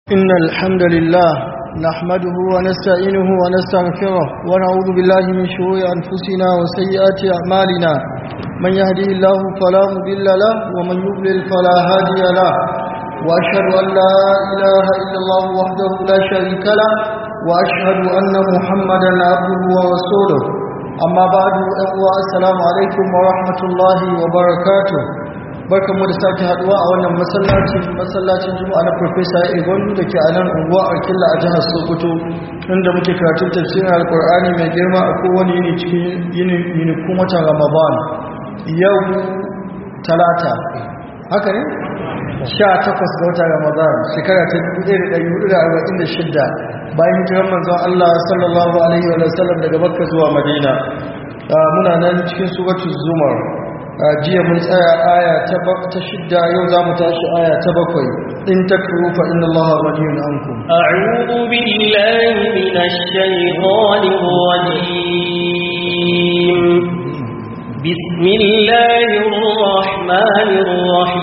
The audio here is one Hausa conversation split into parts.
إن الحمد لله نحمده ونستعينه ونستغفره ونعوذ بالله من شرور أنفسنا وسيئات أعمالنا من يهدي الله فلا مضل له ومن يضلل فلا هادي له وأشهد أن لا إله إلا الله وحده لا شريك له وأشهد أن محمدا عبده ورسوله أما بعد السلام عليكم ورحمة الله وبركاته barkan mu da sake haduwa a wannan masallacin masallacin juma'a na professor Egon da ke a nan unguwa Arkilla a jihar Sokoto inda muke karatun tafsirin Alkur'ani mai girma a kowane yini cikin yini yinikun watan Ramadan yau talata haka ne 18 ga watan Ramadan shekara ta 1446 bayan hijiran manzon Allah sallallahu alaihi wa sallam daga Makka zuwa Madina muna nan cikin suratul Zumar jiya mun tsaya aya ta shidda yau za mu tashi aya ta bakwai in takfuru fa inna allaha ghaniyun ankum a'udhu billahi minash shaitanir rajim bismillahir rahmanir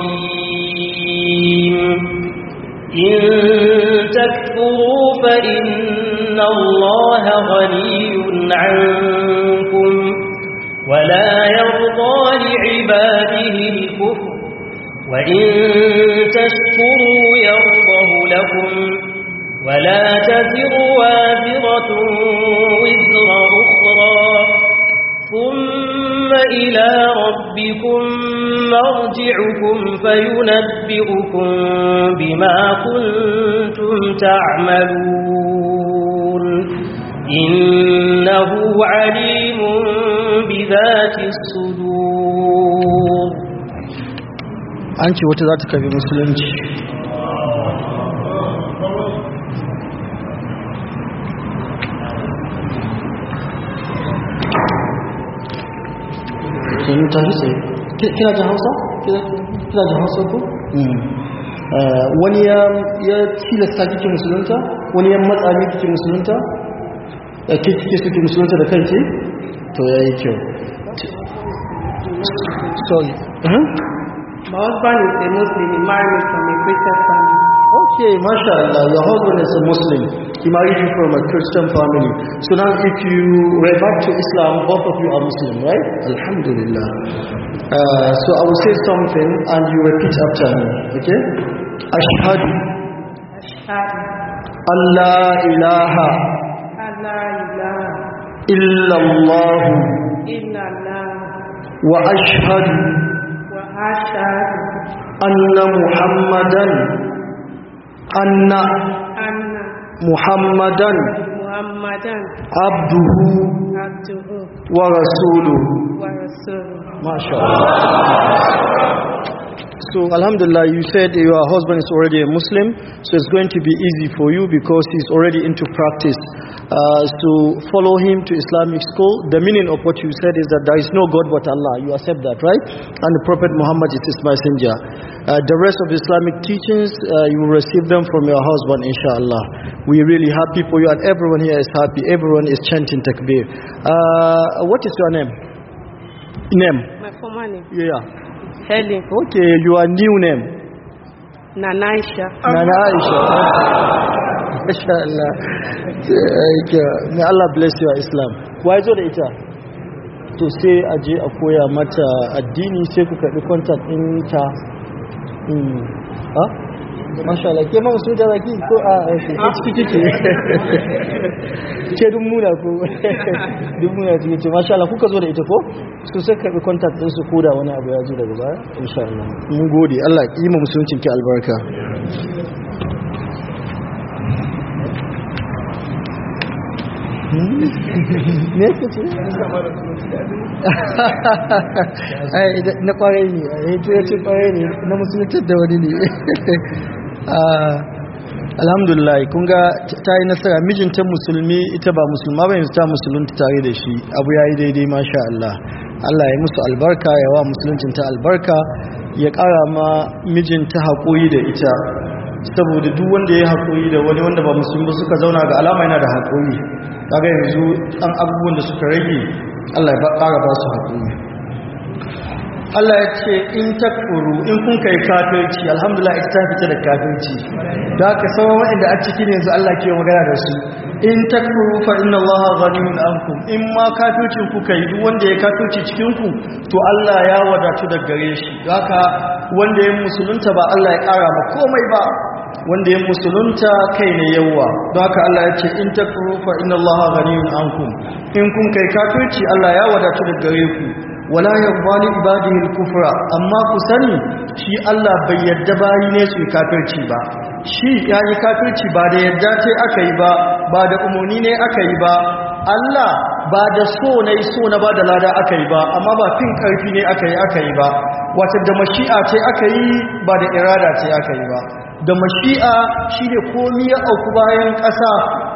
rahim in takfuru fa inna allaha ghaniyun ankum ولا يرضى لعباده الكفر وإن تشكروا يرضه لكم ولا تزر وازرة وزر أخرى ثم إلى ربكم مرجعكم فينبئكم بما كنتم تعملون إنه عليم بذات الصدور an ce wata za ta karbi musulunci kini ta hisa kina jin hausa? kina jin hausa ko? wani ya tilasta kike musulunta? wani ya matsa ne kike musulunta? kike suke musulunta da kanki? to ya yi kyau sorry My husband is a Muslim. He married me from a Christian family. okay mashallah your husband is a muslim he married you from a christian family so now if you revert to islam both of you are muslim right alhamdulillah uh, so i will say something and you repeat after me okay ashhadu Ashhadu an la ilaha an la ilaha illa allah illallah wa ashhadu wa ashhadu anna muhammadan anna anna muhammadan Muhammadan abduhu abduhu wa rasuluhu wa rasuluhu. MashaAllah. So Alhamdulillah, you said your husband is already a Muslim, so it's going to be easy for you because he's already into practice. Uh, so follow him to Islamic school. The meaning of what you said is that there is no God but Allah. You accept that, right? And the Prophet Muhammad is his messenger. Uh, the rest of Islamic teachings, uh, you will receive them from your husband, inshallah. We're really happy for you, and everyone here is happy. Everyone is chanting takbir. Uh, what is your name? Name? My former name, Yeah. Helen Okay, your new name. Nanaisha. Nana Aisha. Mashallah. May Allah bless your Islam. Why zo da ita? To sai a je a koya mata addini sai ku karɓi contact ɗin ta. Hmm. Ha? Mashallah, ke ma musu da zaki ko a ke ciki kike? Ke dun muna ko? Dun muna ciki ce, mashallah kuka zo da ita ko? Su sai karɓi contact ɗin su koda wani abu ya zo daga baya? Inshallah. Mun gode, Allah ya yi ma musuluncin ki albarka. me yake ce? ai na kwarai ne ai to ya ce kwarai ne na musulunci da wani ne alhamdulillah kun ga ta yi nasara mijinta musulmi ita ba musulma ba yanzu ta musulunta tare da shi abu ya yi daidai masha Allah Allah ya musu albarka ya wa musuluncinta albarka ya ƙara ma mijinta haƙoyi da ita saboda duk wanda ya haƙoyi da wani wanda ba musulmi ba suka zauna ga alama yana da haƙoyi kaga yanzu ɗan abubuwan da suka rage Allah ya ƙara ba su haƙoyi Allah ya ce in takfuru in kun kai kafirci alhamdulillah ita ta fita da kafirci da ka sauran waɗanda a cikin yanzu Allah ke magana da su in takfuru fa inna Allah ghaniyun ankum in ma kafircin ku kai duk wanda ya kafirci cikin ku to Allah ya wadatu da gare shi haka wanda ya musulunta ba Allah ya ƙara ma komai ba wanda ya musulunta kai ne yawa don haka Allah ya ce in takfuru fa inna Allah ghaniyun ankum in kun kai kafirci Allah ya wadatu da gare ku wala yarda li ibadihi al-kufra amma ku sani shi Allah bai yadda bayi ne su kafirci ba shi ya yi kafirci ba da yadda ce aka yi ba ba da umarni ne aka yi ba Allah ba da so na yi so na ba da lada aka yi ba amma ba fin karfi ne aka yi aka yi ba wata da mashi'a ce aka yi ba da irada ce aka yi ba da mashi'a shi ne komi ya auku bayan ƙasa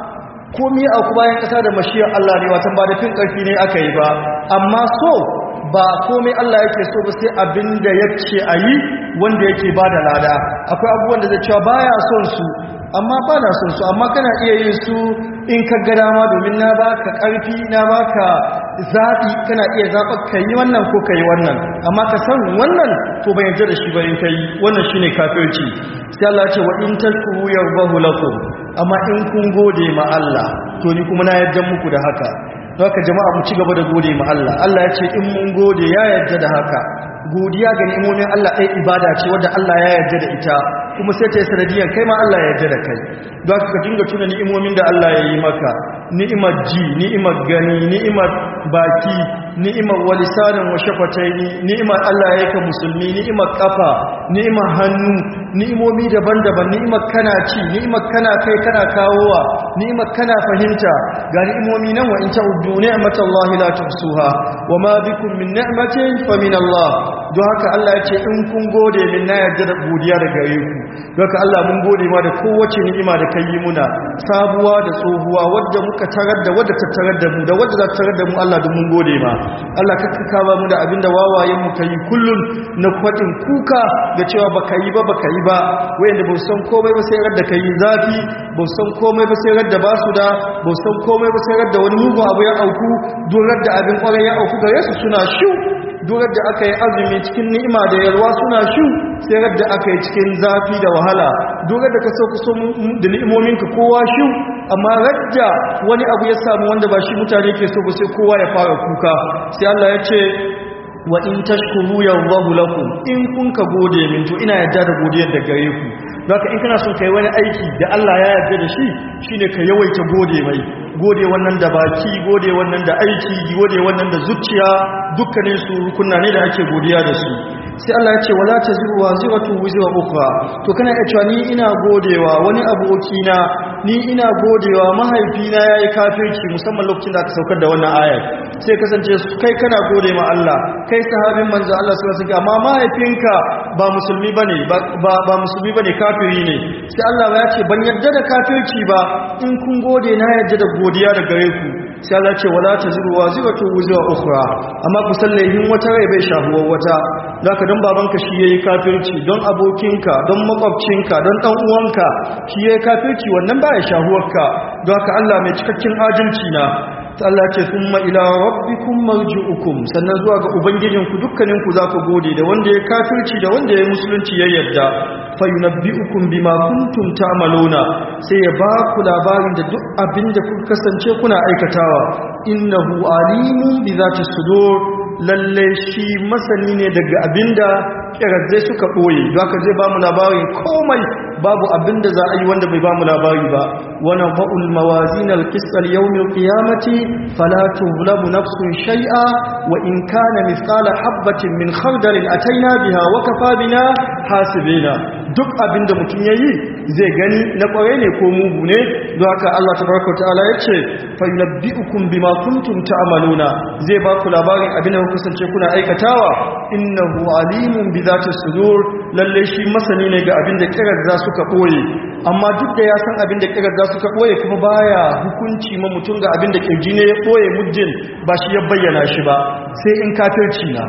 komi ya auku bayan ƙasa da mashi'ar Allah ne watan ba da fin karfi ne aka yi ba amma so ba komai Allah yake so ba sai abinda yake a yi wanda yake ba da lada akwai abubuwan da zai cewa baya son su amma ba na son su amma kana iya yin su in ka ga dama domin na baka karfi na baka zaɓi kana iya zaɓa ka yi wannan ko ka yi wannan amma ka san wannan to bai yarda da shi ba in ka yi wannan shine kafirci sai Allah ce wa in tashkuru yarbahu lakum amma in kun gode ma Allah to ni kuma na yarda muku da haka don haka jama'a mu ci gaba da gode ma Allah Allah ya ce in mun gode ya yarda da haka godiya ga ni'imomin Allah ɗaya ibada ce wadda Allah ya yarda da ita kuma sai ta yi sanadiyar kai ma Allah ya yarda da kai don haka ka dinga tuna ni'imomin da Allah ya yi maka ni'imar ji ni'imar gani ni'imar baki ni'imar walisanin wa shafataini ni'imar Allah ya yi ka musulmi ni'imar kafa ni'imar hannu ni'imomi daban-daban ni'imar kana ci ni'imar kana kai kana kawowa ni'imar kana fahimta ga ni'imomi nan wa in ta'uddu ni'matallahi la tuhsuha wa ma bikum min ni'matin fa min Allah don haka Allah ya ce in kun gode min na yarda da godiya da gare ku don haka Allah mun gode ma da kowace ni'ima da kai muna sabuwa da tsohuwa wadda muka tarar da wadda ta tarar da mu da wadda za ta tarar da mu Allah duk mun gode ma Allah ka kaba mu da abinda wawayen mu kai kullun na kwadin kuka da cewa baka yi ba baka yi ba wayanda ba san komai ba sai radda kai zafi ba san komai ba sai radda ba su da ba san komai ba sai radda wani mugun abu ya auku don radda abin kwarai ya auku gare su suna shu durar da aka yi azumi cikin ni'ima da yalwa suna shu sai radda aka yi cikin zafi da wahala durar da ka sauka so da ni'imominka kowa shu amma radda wani abu ya samu wanda ba shi mutane ke so ba sai kowa ya fara kuka sai Allah ya ce wa in tashkuru yallahu lakum in kun ka gode min to ina yadda da godiyar da gare ku zaka in kana son kai wani aiki da Allah ya yarda da shi shine ka yawaita gode mai gode wannan da baki gode wannan da aiki gode wannan da zuciya dukkanin su rukunna ne da ake godiya da su sai Allah ya ce wala taziru waziratu wizra ukhra to kana iya cewa ni ina godewa wani abokina ni ina godewa mahaifina yayi kafirci musamman lokacin da aka saukar da wannan ayar sai kasance kai kana gode ma Allah kai sahabin manzo Allah sallallahu alaihi wasallam amma mahaifinka ba musulmi bane ba ba musulmi bane kafiri ne sai Allah ya ce ban yadda da kafirci ba in kun gode na yadda da godiya da gare ku sai Allah ce wala taziru waziratu wuzra ukhra amma ku sallahin wata rai bai shahuwar wata zaka don babanka shi yayi kafirci don abokinka don makwabcinka don dan uwanka shi yayi kafirci wannan baya shahuwarka don haka Allah mai cikakken adalci na ta Allah ce summa ila rabbikum marji'ukum sannan zuwa ga ubangijinku dukkaninku za ku gode da wanda ya kafirci da wanda ya musulunci ya yarda fa yunabbi'ukum bima kuntum ta'maluna sai ya ba ku labarin da duk abin da kuka kasance kuna aikatawa innahu alimun bi zati sudur lalle shi masani ne daga abinda kirazzai suka boye don haka zai ba mu labarin komai babu abinda za a yi wanda bai ba mu labari ba wana fa'ul mawazin al-qist al-yawm al-qiyamati fala tuzlamu nafsun shay'a wa in kana mithqala habatin min khardalin ataina biha wa kafa bina hasibina duk abinda mutum yayi zai gani na kware ne ko mugu ne don haka Allah tabaraka ta'ala yace fa yunabbi'ukum bima kuntum ta'maluna zai ba ku labarin abinda kuka kasance kuna aikatawa innahu alimun bi zati sudur lalle shi masani ne ga abinda kirar za suka boye amma duk da ya san abinda kirar za suka boye kuma baya hukunci ma mutum ga abinda kirji ne ya boye muddin ba shi ya bayyana shi ba sai in kafirci na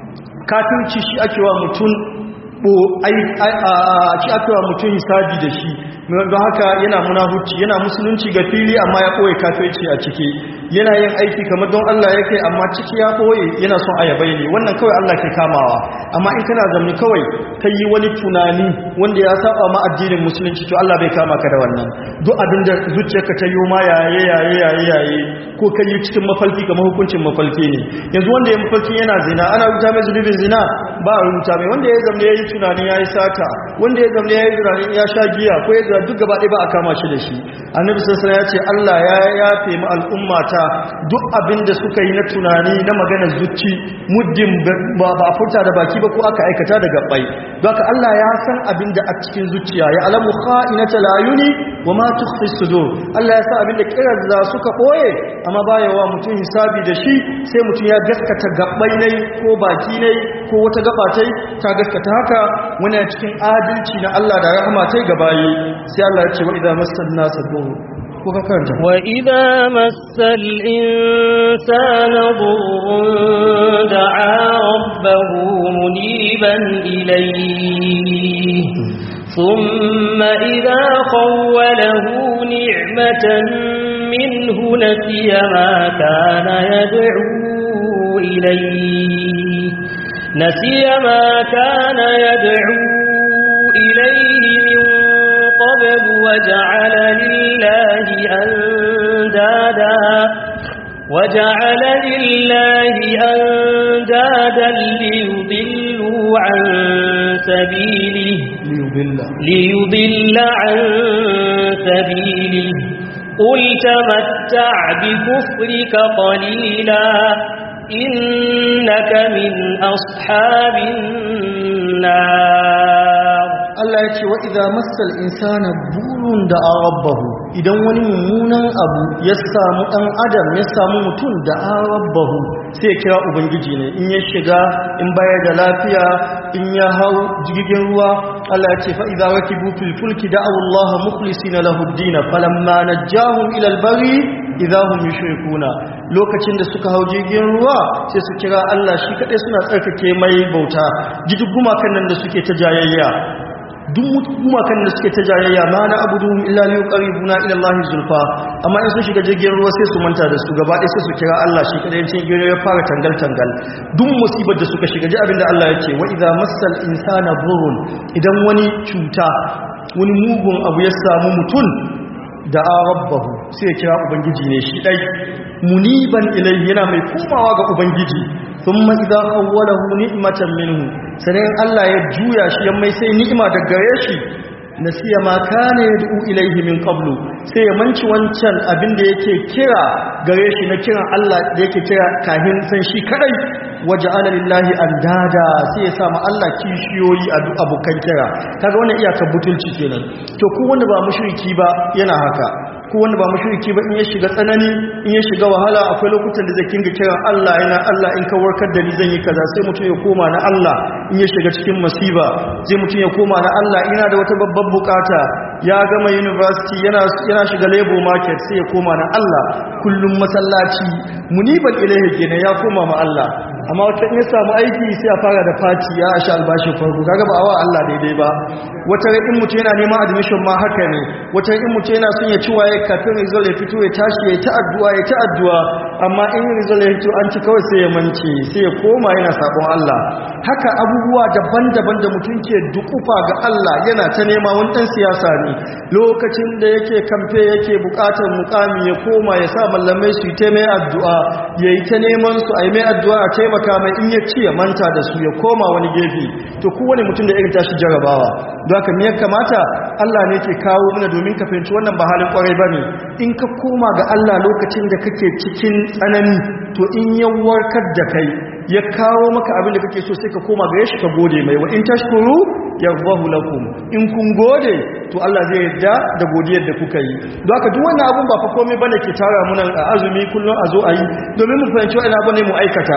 kafirci shi ake wa mutum ci aka mutum hisabi da shi don haka yana munahuci yana musulunci ga fili amma ya ɓoye kafirci a ciki yana yin aiki kamar don Allah yake amma ciki ya boye yana son ayabai ne wannan kawai Allah ke kamawa amma in kana zamni kawai kai yi wani tunani wanda ya saba ma addinin musulunci to Allah bai kama ka da wannan duk abin da zuciyarka ta yi ma yaye yaye yaye yaye ko kai yi cikin mafalki kamar hukuncin mafalki ne yanzu wanda ya mafalki yana zina ana rubuta mai zunubin zina ba a rubuta mai wanda ya zamne ya yi tunanin ya yi sata wanda ya zamne ya yi tunanin ya sha giya ko ya zina duk gaba ɗaya ba a kama shi da shi annabi sassan ya ce Allah ya yafe mu al'ummata duk abin da suka yi na tunani na magana zuci muddin ba ba a furta da baki ba ko aka aikata da gabbai don haka Allah ya san abin da a cikin zuciya ya alamu kha'inata layuni wa ma tukhfi sudur Allah ya san abin da kiran za suka boye amma baya wa mutum hisabi da shi sai mutum ya gaskata gabbai nai ko baki nai ko wata gaba tai ta gaskata haka wani a cikin adalci na Allah da rahama tai gabayi sai Allah ya ce wa idza massan nasa dur ko ka karanta وإذا مس الإنسان ضر دعا ربه منيبا إليه ثم إذا خوله نعمة منه نسي ما كان يدعو إليه نسي ما كان يدعو إليه من قبل وجعل لله أندادا وجعل لله أندادا ليضلوا عن سبيله liyubilla ليضل عن سبيله قل تمتع بكفرك قليلا إنك من أصحاب النار Allah ya ce wa idza massal insana burun da rabbahu idan wani mummunan abu ya samu dan adam ya samu mutum da rabbahu sai ya kira ubangiji ne in ya shiga in bayar da lafiya in ya hau jirgin ruwa Allah ya ce fa idza rakibu fil fulki da'u Allah mukhlisina lahu ad-din falamma najahum ila al-bari idza hum yushrikuna lokacin da suka hau jirgin ruwa sai su kira Allah shi kadai suna tsarkake mai bauta jiddu gumakan nan da suke ta jayayya duk gumakan da suke ta jayayya ma na abuduhum illa li yuqarribuna ila Allah zulfa amma in sun shiga jirgin ruwa sai su manta da su gaba ɗaya sai su kira Allah shi kadai cikin jirgin ya fara tangal tangal duk musibar da suka shiga ji abin da Allah ya ce wa idza massal insana burun idan wani cuta wani mugun abu ya samu mutum da rabbahu sai ya kira ubangiji ne shi dai muniban ilayhi yana mai komawa ga ubangiji thumma idza awwalahu ni'matan minhu sanan Allah ya juya shi ya mai sai ni'ima daga gare shi nasiya ma kana yad'u ilayhi min qablu sai ya manci wancan abin da yake kira gare shi na kiran Allah da yake kira kahin san shi kadai waja'ala lillahi andada sai ya sa ma Allah kishiyoyi a duk abokan kira kaga wannan iyakar butulci kenan to ko wanda ba mushriki ba yana haka ko wanda ba mushriki ba in ya shiga tsanani in ya shiga wahala akwai lokutan da zai kinga kiran Allah yana Allah in ka warkar da ni zan yi kaza sai mutum ya koma na Allah in ya shiga cikin masiba sai mutum ya koma na Allah ina da wata babbar bukata ya gama university yana yana shiga labor market sai ya koma na Allah kullum masallaci muniban ilaihi kenan ya koma ma Allah amma wata in ya samu aiki sai a fara da fati ya asha albashi farko kaga ba awa Allah daidai ba wata rai in mutum yana neman admission ma haka ne wata rai in mutum yana son ya ci waye kafin result ya fito ya tashi ya ta addu'a ya ta addu'a amma in result ya fito an ci kawai sai ya mance sai ya koma yana sabon Allah haka abubuwa daban-daban da mutum ke dukufa ga Allah yana ta nema wani dan siyasa ne lokacin da yake kamfe yake bukatar mukami ya koma ya sa mallamai su yi ta mai addu'a yayi ta neman su a yi mai addu'a a taimaka mai in ya ci ya manta da su ya koma wani gefe to kowane mutum da irin tashi jarabawa don haka me ya kamata Allah ne ke kawo mana domin ka fahimci wannan ba halin kwarai bane in ka koma ga Allah lokacin da kake cikin tsanani to in ya warkar da kai ya kawo maka abin da kake so sai ka koma ga shi ka gode mai wa in tashkuru yarbahu lakum in kun gode to Allah zai yarda da godiyar da kuka yi don haka duk wannan abun ba fa komai bane ke tara mu nan a azumi kullun a zo a yi domin mu fahimci wannan abun ne mu aikata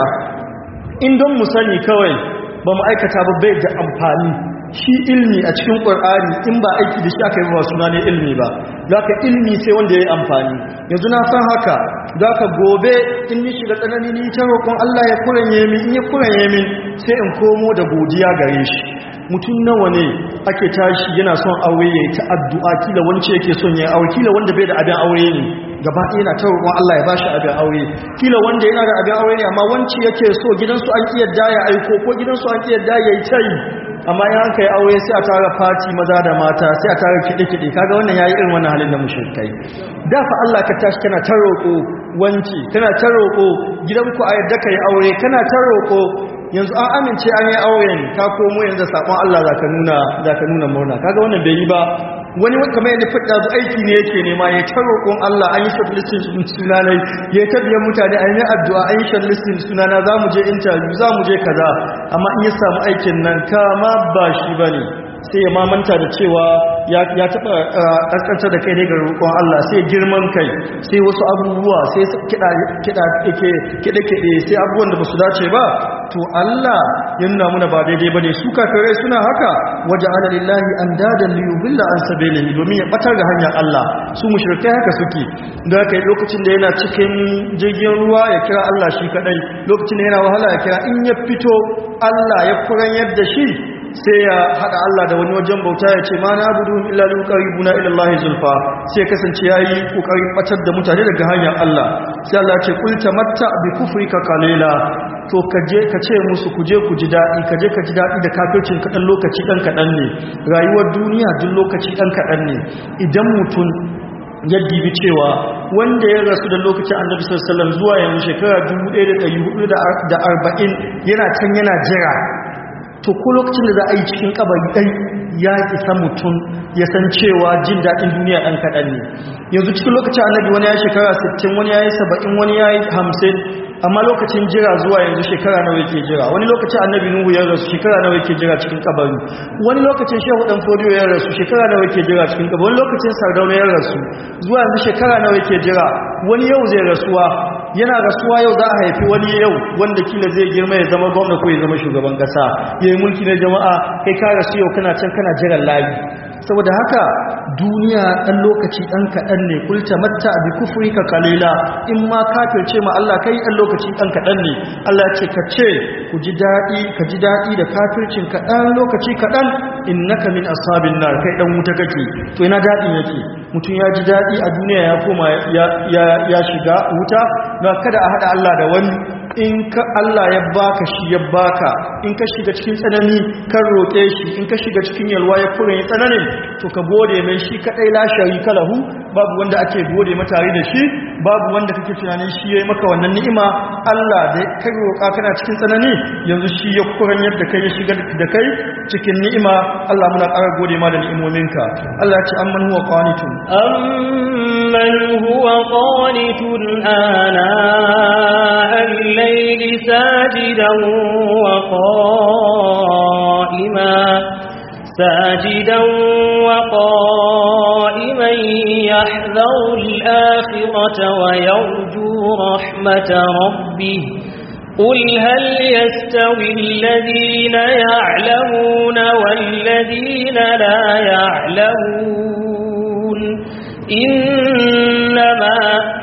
in don mu sani kawai ba mu aikata ba bai da amfani shi ilmi a cikin ƙwar'ani in ba aiki da shi aka yi ba suna ne ilmi ba za ka ilmi sai wanda ya yi amfani yanzu na san haka za ka gobe in ni shiga tsanani ni ta roƙon Allah ya kuranye min in ya kuranye min sai in komo da godiya gare shi mutum nawa ne ake tashi yana son aure ya yi ta addu'a kila wance yake son ya aure kila wanda bai da abin aure ne gaba ɗaya yana ta roƙon Allah ya bashi abin aure kila wanda yana da abin aure ne amma wanci yake so gidansu an ki yadda ya aiko ko gidansu an ki yadda ya yi tayi amma in an kai aure sai a tara fati maza da mata sai a tara kiɗe-kiɗe kaga wannan yayi irin wannan halin da mushrikai da fa Allah ka tashi kana ta roƙo wanci kana ta roƙo gidanku a yadda kai aure kana ta roƙo yanzu an amince an yi auren ka komo yanzu sakon Allah zaka nuna zaka nuna murna kaga wannan bai yi ba wani kamar yadda fadda zu aiki ne yake nema ya ta roƙon Allah an yi shortlisting sunanai ya ta biyan mutane an yi addu'a an yi shortlisting sunana za mu je interview za mu je kaza amma in ya samu aikin nan kama ba shi bane sai ya mamanta da cewa ya taɓa ƙasƙantar da kai ne ga roƙon Allah sai girman kai sai wasu abubuwa sai kiɗe-kiɗe sai abubuwan da ba su dace ba to Allah ya nuna muna ba daidai ba ne su kafirai suna haka waje ala lillahi an dadan liyubilla an sabelihi domin ya ɓatar da hanyar Allah su mushrikai haka suke da haka lokacin da yana cikin jirgin ruwa ya kira Allah shi kaɗai lokacin da yana wahala ya kira in ya fito Allah ya furan yadda shi sai ya hada Allah da wani wajen bauta ya ce ma na abudu illa li qaribuna ila Allah zulfa sai ya kasance yayi kokarin batar da mutane daga hanyar Allah sai Allah ya ce kul tamatta bi kufrika qalila to kaje ka ce musu kuje ku ji dadi kaje ka ji dadi da kafircin kadan lokaci dan kadan ne rayuwar duniya duk lokaci dan kadan ne idan mutun ya dibi cewa wanda ya rasu da lokacin annabi sallallahu alaihi wasallam zuwa yanzu shekara 1440 yana can yana jira to ko lokacin da za a yi cikin kabari ɗai ya isa mutum ya san cewa jin daɗin duniya ɗan kaɗan ne yanzu cikin lokacin annabi wani ya yi shekara 60 wani ya yi 70 wani ya yi 50 amma lokacin jira zuwa yanzu shekara nawa yake jira wani lokacin annabi nuhu ya rasu shekara nawa yake jira cikin kabari wani lokacin shehu dan fodiyo ya rasu shekara nawa yake jira cikin kabari wani lokacin sardauna ya rasu zuwa yanzu shekara nawa yake jira wani yau zai rasuwa yana rasuwa yau za a haifi wani yau wanda kila zai girma ya zama gwamna ko ya zama shugaban kasa ya yi mulki na jama'a kai ka rasu yau kana can kana jiran layi saboda haka duniya ɗan lokaci ɗan kaɗan ne kulta matta bi kufuri ka kalila in ma kafirce ma Allah kai ɗan lokaci ɗan kaɗan ne Allah ce ka ce ku ji daɗi ka ji daɗi da kafircin kaɗan lokaci kaɗan innaka min ashabin nar kai ɗan wuta kake to ina daɗin yake mutum ya ji daɗi a duniya ya koma ya shiga wuta na kada a haɗa Allah da wani in ka Allah ya baka shi ya baka in ka shiga cikin tsanani kan roƙe shi in ka shiga cikin yalwa ya fure tsananin to ka gode mai shi kadai la sharika lahu babu wanda ake gode matare da shi babu wanda kake tunanin shi yayi maka wannan ni'ima Allah da ka roƙa kana cikin tsanani yanzu shi ya kuran yadda kai ya shiga da kai cikin ni'ima Allah muna ƙara gode ma da ni'imominka Allah ya ce amman huwa qanitun amman huwa qanitun ana الليل ساجدا وقائما ساجدا وقائما يحذر الآخرة ويرجو رحمة ربه قل هل يستوي الذين يعلمون والذين لا يعلمون إنما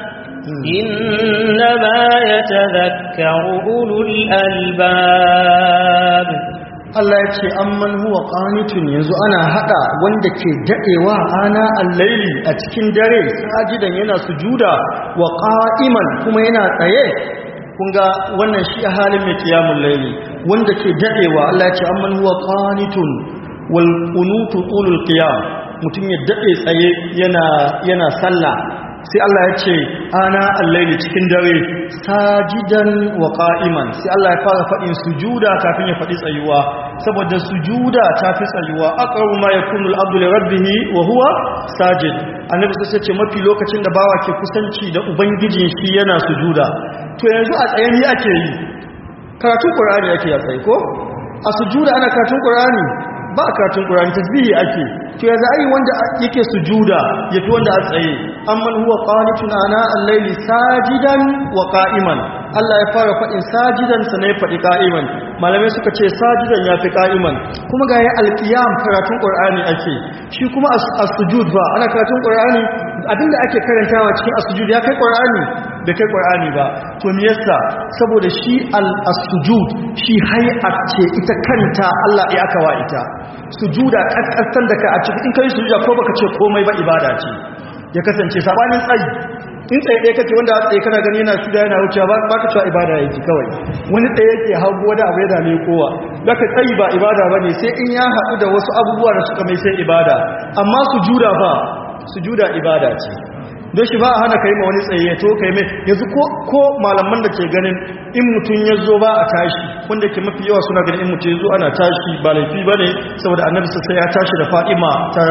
إنما يتذكر أولو الألباب Allah ya ce amman huwa qanitun yanzu ana hada wanda ke dadewa ana al-laili a cikin dare sajidan yana sujuda wa qa'iman kuma yana tsaye kun ga wannan shi halin mai qiyamul laili wanda ke dadewa Allah ya ce amman huwa qanitun wal qunutu tulul qiyam mutum ya dade tsaye yana yana sallah sai Allah ya ce ana allaili cikin dare sajidan wa qa'iman sai Allah ya fara fadin sujuda kafin ya fadi tsayuwa saboda sujuda ta fi tsayuwa aqrabu ma yakunu al-abdu li rabbih wa huwa sajid annabi sai ce mafi lokacin da bawa ke kusanci da ubangijin shi yana sujuda to yanzu a tsaye ni ake yi karatun qur'ani ake a tsaye ko a sujuda ana karatun qur'ani ba karatun qur'ani tasbihi ake to yanzu ai wanda yake sujuda yafi wanda a tsaye amman huwa qanitun ana al-layli sajidan wa qa'iman Allah ya fara faɗin sajidan sa ne faɗi qa'iman malamai suka ce sajidan yafi qa'iman kuma ga ya al-qiyam karatun qur'ani ake shi kuma as-sujud ba ana karatun qur'ani abinda ake karantawa cikin as-sujud ya kai qur'ani da kai qur'ani ba to me yasa saboda shi al-sujud shi hay'at ce ita kanta Allah ya aka wa ita sujuda kakkasan da ka a cikin in kai sujuda ko baka ce komai ba ibada ce ya kasance sabanin tsayi in tsaye ɗaya kake wanda a tsaye kana gani yana shuda yana wucewa ba ba ka cewa ibada yake kawai wani tsaye yake hagu wani abu ya dame kowa za ka tsayi ba ibada ba ne sai in ya haɗu da wasu abubuwa da suka mai sai ibada amma su juda ba su juda ibada ce don shi ba a hana kai ma wani tsaye ya to kai mai yanzu ko malaman da ke ganin in mutum ya zo ba a tashi wanda ke mafi yawa suna ganin in mutum ya zo ana tashi ba laifi ba ne saboda annabi sai ya tashi da fa'ima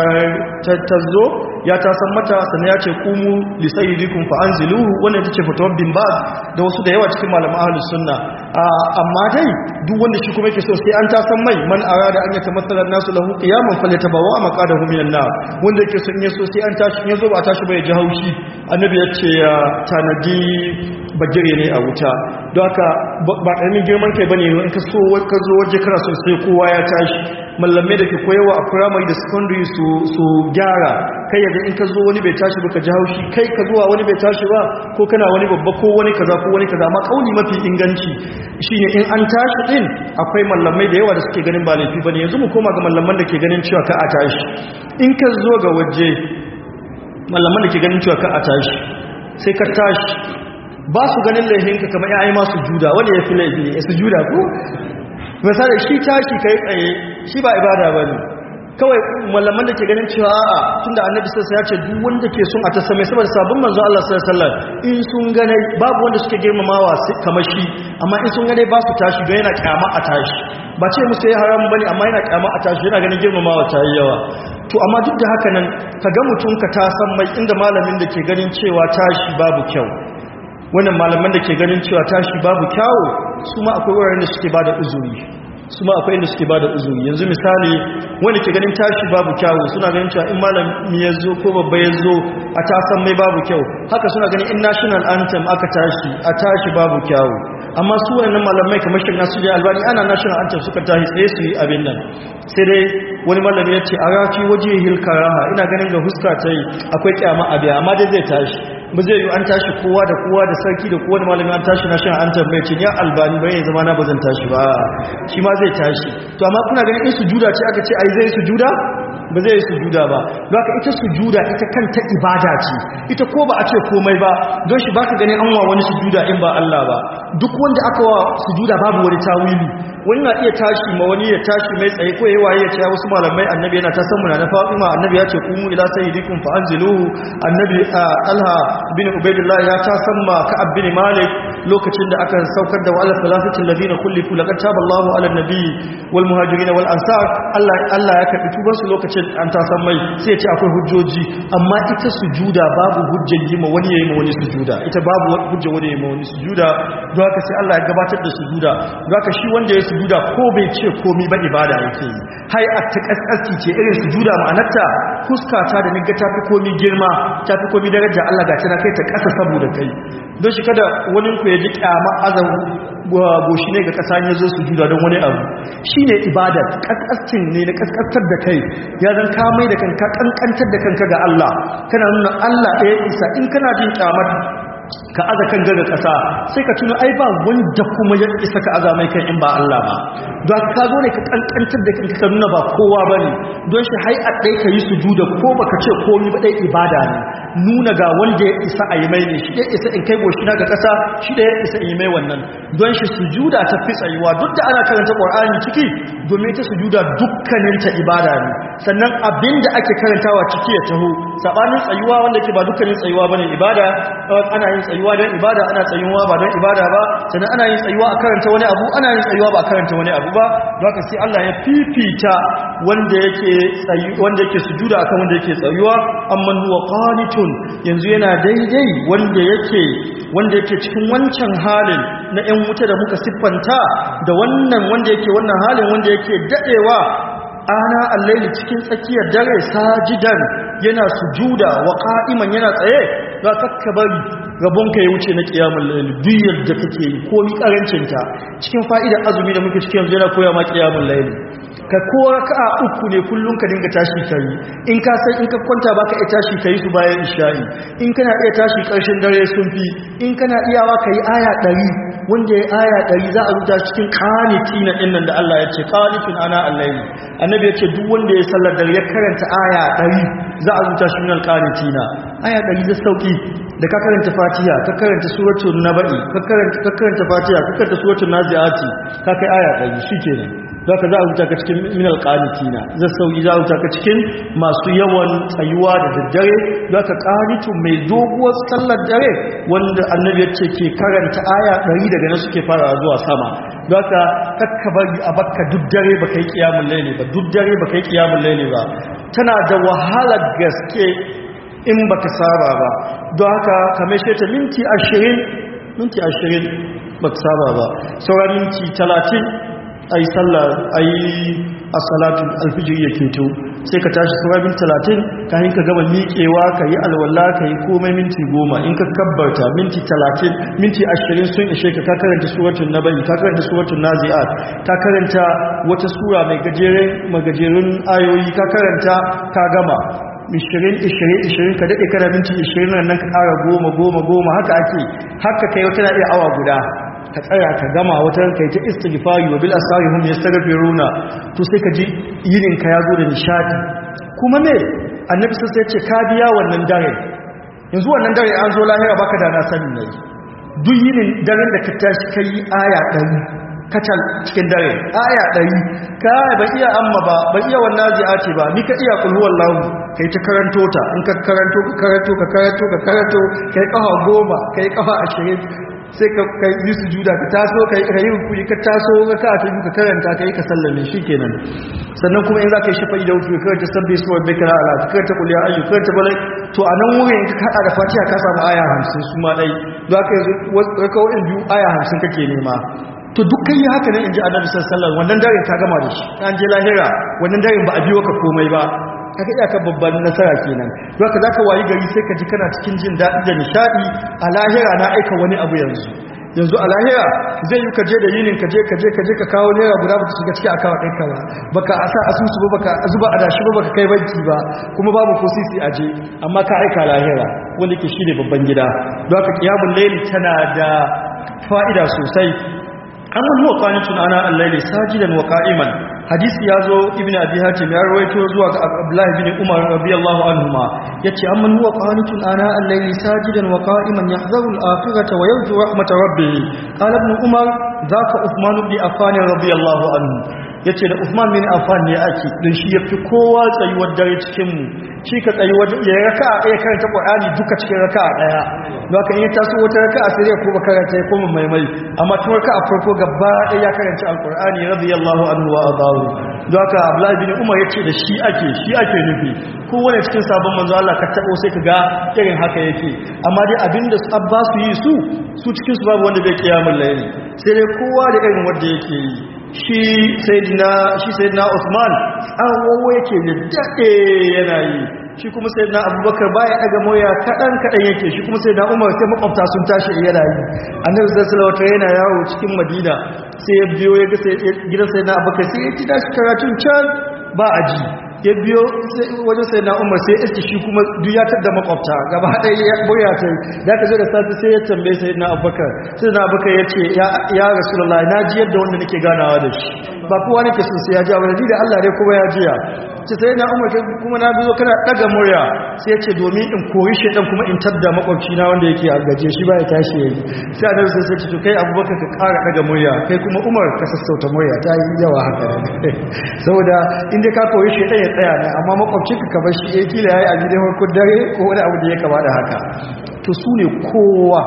ta zo ya ta san mata sannan ya ce kumu lisayyidikum fa anziluhu wannan ita ce fatawar bin baz da wasu da yawa cikin malaman ahlus sunna amma dai duk wanda shi kuma yake so sai an ta san mai man arada an yata masalan nasu lahu qiyaman falyatabawa maqadahu minan nar wanda yake so in yaso sai an tashi in yazo ba a tashi ba ya ji haushi annabi ya ce ya tanadi bagire ne a wuta don haka ba ƙaramin girman kai bane in ka so ka zo waje kana so sai kowa ya tashi mallamai da ke koyawa a primary da secondary su su gyara kai yaga in ka zo wani bai tashi ba ka ji haushi kai ka zuwa wani bai tashi ba ko kana wani babba ko wani kaza ko wani kaza amma kauli mafi inganci shine in an tashi din akwai mallamai da yawa da suke ganin ba laifi bane yanzu mu koma ga mallaman da ke ganin cewa ka a tashi in ka zo ga waje mallaman da ke ganin cewa ka a tashi sai ka tashi ba su ganin laifinka kamar yayi masu juda wanda ya fi laifi ne su juda ko misali shi tashi kai tsaye shi ba ibada ba ne kawai malaman da ke ganin cewa a'a tunda annabi sassa ya ce duk wanda ke son a ta same saboda sabon manzo Allah sallallahu alaihi wasallam in sun gane babu wanda suke girmamawa kamar shi amma in sun gane ba su tashi don yana kyama a tashi ba ce musu ya haram bane amma yana kyama a tashi yana ganin girmamawa ta yi yawa to amma duk da haka nan ka ga mutum ka ta san mai inda malamin da ke ganin cewa tashi babu kyau wannan malaman da ke ganin cewa tashi babu kyawu su ma akwai wuraren da suke bada uzuri su ma akwai inda suke bada uzuri yanzu misali wanda ke ganin tashi babu kyawu suna ganin cewa in malami ya zo ko babba ya zo a tasan mai babu kyau haka suna ganin in national anthem aka tashi a tashi babu kyawu amma su wannan malamai kamar shi nasu da albani ana national anthem suka tashi tsaye su yi abin nan sai dai wani malami ya ce a rafi waje hilkaraha ina ganin ga huska ta yi akwai kyama abiya amma dai zai tashi ba zai yi an tashi kowa da kowa da sarki da kowa da malami an tashi na shan an tambaye ce ya albani bai zama na ba zan tashi ba shi ma zai tashi to amma kuna ganin in sujuda ce aka ce ai zai sujuda ba zai sujuda ba don haka ita sujuda ita kanta ibada ce ita ko ba a ce komai ba don shi baka ganin an wa wani sujuda in ba Allah ba duk wanda aka wa sujuda babu wani tawili wani na iya tashi ma wani ya tashi mai tsaye ko yayi ya ce wasu malamai annabi yana ta samu na Fatima annabi ya ce kumu ila sayyidikum fa anziluhu annabi Talha bin Ubaidillah ya ta samma Ka'ab bin Malik lokacin da aka saukar da wa'ala salasatin ladina kullifu laqad taballahu ala nabi wal muhajirin wal ansar Allah Allah ya karbi tuban su lokacin an ta san mai sai ya ce akwai hujjoji amma ita sujuda babu hujjar yi ma wani yayi ma wani sujuda ita babu hujja wani yayi ma wani sujuda don haka sai Allah ya gabatar da sujuda don haka shi wanda ya sujuda ko bai ce komai ba ibada yake yi hai a takaskasti ce irin sujuda ma'anarta fuskata da niga tafi komai girma tafi komai daraja Allah ga tana kai ta kasa saboda kai don shi kada wani ku ya ji kyama azan goshi ne ga kasa ya zo sujuda don wani abu shine ibada kaskastin ne na kaskastar da kai ya zan ka mai da kanka kankantar da kanka ga Allah kana nuna Allah ɗaya isa in kana jin kyamar ka aza kan gaga ƙasa sai ka tuna ai ba wanda kuma ya isa ka aza mai kan in ba Allah ba don ka zo ne ka kankantar da kanka ka nuna ba kowa ba ne don shi hai a ɗai ka yi sujuda ko baka ce komi ba ɗai ibada ne nuna ga wanda ya isa a yi mai ne shi ɗaya isa in kai goshi na ga ƙasa shi ɗaya isa in yi mai wannan don shi sujuda ta fi tsayuwa duk da ana karanta ƙwar'ani ciki domin ta sujuda dukkaninta ibada ne sannan abin da ake karantawa ciki ya taho saɓanin tsayuwa wanda ke ba dukkanin tsayuwa ba ne ibada ana yin tsayuwa don ibada ana tsayuwa ba don ibada ba sannan ana yin tsayuwa a karanta wani abu ana yin tsayuwa ba a karanta wani abu ba don haka sai Allah ya fifita wanda yake tsayi wanda yake sujuda akan wanda yake tsayuwa amman huwa qanitun yanzu yana daidai wanda yake wanda yake cikin wancan halin na 'yan wuta da muka siffanta da wannan wanda yake wannan halin wanda yake dadewa ana allaili cikin tsakiyar dare sajidan yana sujuda wa qa'iman yana tsaye za ka bari rabonka ya wuce na kiyamul layl duk da kake yi ko mi karancin ta cikin fa'idar azumi da muke cikin yanzu yana koya ma kiyamul layl ka ko raka'a uku ne kullun ka dinga tashi kai in ka san in ka kwanta baka iya tashi kai su bayan isha'i in kana iya tashi karshen dare sun fi in kana iyawa kai aya 100 wanda ya aya 100 za a rubuta cikin qanitina dinnan da Allah ya ce qanitun ana al-layl annabi ya ce duk wanda ya sallar dare ya karanta aya 100 za a rubuta shi min al-qanitina aya ɗari da sauki da ka karanta fatiha ka karanta suratul naba'i ka karanta ka karanta fatiha ka karanta suratul naziati ka kai aya ɗari shikenan za ka za a wuta ka cikin minal ƙanitina zai sauki za a wuta ka cikin masu yawan tsayuwa da daddare za ka ƙanitu mai doguwar sallar dare wanda annabi ya ce ke karanta aya ɗari daga nan suke fara zuwa sama za ka kakka bari a bakka duk dare ba kai kiyamun laili ba duk dare ba kai kiyamun laili ba tana da wahalar gaske in baka saba ba don haka kamar shi ta minti ashirin minti ashirin baka saba ba sauran minti talatin a yi sallah a yi a salatun alfijir ya keto sai ka tashi sauran talatin ka ka gama miƙewa ka yi alwala ka yi komai minti goma in ka kabbarta minti talatin minti ashirin sun ishe ka ka karanta suratun na bayi ka karanta suratun nazi'at ka karanta wata sura mai gajeren magajerun ayoyi ka karanta ka gama 20-20-20 ka daɗe kana minti 20 nan ka ƙara goma goma goma haka ake haka kai wata na iya awa guda ka tsaya ka gama wata kai ta istighfari wa bil asari hum yastaghfiruna to sai ka ji yinin ka yazo da nishadi kuma me annabi sai ya ce ka biya wannan dare yanzu wannan dare an zo lahira baka da na sani ne duk yinin daren da ka tashi kai aya 100 kacal cikin dare aya 100 ka ba iya amma ba ba iya wannan zi'ati ba ni ka iya kulhu wallahu kai ta karanto ta in ka karanto ka karanto ka karanto ka karanto kai kafa goma kai kafa 20 sai ka yi sujuda ka taso ka yi rukuni ka taso ka ka ta ka karanta ka yi ka sallame shi kenan sannan kuma in za ka yi shafa'i da wuce ka ta sabbi su wadda kira ala ka ta kuliya ayyu ka ta balai to a nan wurin ka hada da fatiha ka samu aya hamsin su ma dai za ka yi rakawoyin biyu aya hamsin kake nema to dukkan yi haka ne in ji annabi sallallahu alaihi wannan daren ka gama da shi an je lahira wannan daren ba a biyo ka komai ba kaga iyaka babban nasara kenan don haka zaka wayi gari sai ka ji kana cikin jin daɗi da nishadi a lahira na aika wani abu yanzu yanzu a lahira zai yi ka je da yinin ka je ka je ka je ka kawo naira guda ba ta shiga ciki akawa ɗinka ba baka asa asusu ba baka zuba adashi ba baka kai banki ba kuma babu ko sisi a je amma ka aika lahira wanda ke shi ne babban gida don haka kiyamun laili tana da fa'ida sosai amman huwa qanitun ana al-layli sajidan wa qa'iman hadisi yazo ibnu abi hatim ya rawaito zuwa ga abdullah ibn umar radiyallahu anhuma yace amman huwa qanitun ana al-layli sajidan wa qa'iman yahzaru al-akhirata wa yarju rahmat rabbih qala ibn umar dhaka uthman ibn affan radiyallahu anhu yace da Uthman bin Affan ne ake din shi yafi kowa tsayuwar dare cikin mu shi ka tsayi wajen ya raka'a ɗaya karanta Qur'ani duka cikin raka'a ɗaya don haka in ya taso wata raka'a sai ya kuma karanta ya koma maimai amma tun raka'a farko gaba ɗaya ya karanta Al-Qur'ani radiyallahu anhu wa adahu don haka Abdullah bin Umar yace da shi ake shi ake nufi kowane cikin sabon manzo Allah ka tabo sai ka ga irin haka yake amma dai abinda Abbas yi su su cikin su babu wanda bai kiyamul layli sai dai kowa da irin wanda yake yi shi sayyidina shi sayyidina Uthman tsawo yake da dade yana yi shi kuma sayyidina Abubakar baya daga moya kadan kadan yake shi kuma sayyidina Umar sai makwabta sun tashi yana yi Annabi sallallahu alaihi yana yawo cikin Madina sai ya biyo ya ga gidan sayyidina Abubakar sai ya ci dashi karatun can ba aji ya biyo wajen sai na umar sai iske shi kuma duyatar da makwabta gaba ɗaya ya boya ta da ka zo da safi sai ya tambaye sai na abubakar sai na abubakar ya ce ya rasulallah na ji yadda wanda nake ganawa da shi ba kowa nake sun sai ya ji abu ni da allah dai kuma ya jiya ce sai na umar kuma na biyo kana ɗaga murya sai ya ce domin in kori shaidan kuma in tadda makwabci na wanda yake a gaje shi ba ya tashi ya yi sai a sai sai ce kai abubakar ka ƙara ɗaga murya kai kuma umar ka sassauta murya ta yi yawa haka saboda inda ka kori shaidan ya tsaya ne amma makwabcinka ka bar shi ya kila ya yi a gidan harkar dare ko wani abu da ya kama da haka to su ne kowa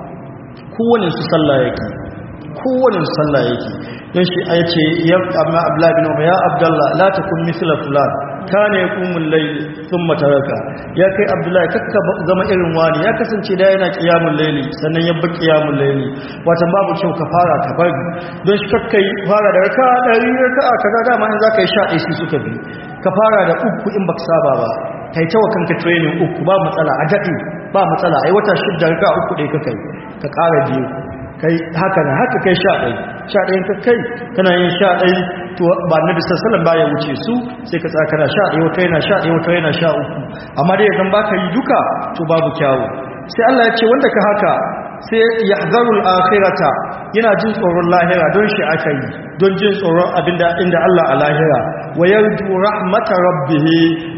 kowane su sallah yake kowane su sallah yake don shi a yace ya amma abdullahi bin umar ya abdullah la takun mithla fulan kana yaqumul layl thumma taraka ya kai abdullahi kakka zama irin wani ya kasance da yana qiyamul layli sannan ya bar qiyamul layli watan babu kyau ka fara ka bari don shi kakkai fara da raka dari raka kaza dama in zaka yi sha ɗaya suka bi ka fara da uku in baka saba ba kai ta kanka training uku ba matsala a daɗe ba matsala ai wata shidda raka uku ɗaya ka kai ka ƙara biyu kai haka na haka kai sha ɗai sha ɗayin ka kai kana yin sha ɗai to ba na bisa salon ba ya wuce su sai ka tsaka na sha ɗai wata yana sha ɗai wata yana sha uku amma dai yanzu ba ka yi duka to babu kyawu sai Allah ya ce wanda ka haka sai ya zarul akhirata yana jin tsoron lahira don shi aka yi don jin tsoron abinda inda Allah a lahira wa yarju rahmata rabbih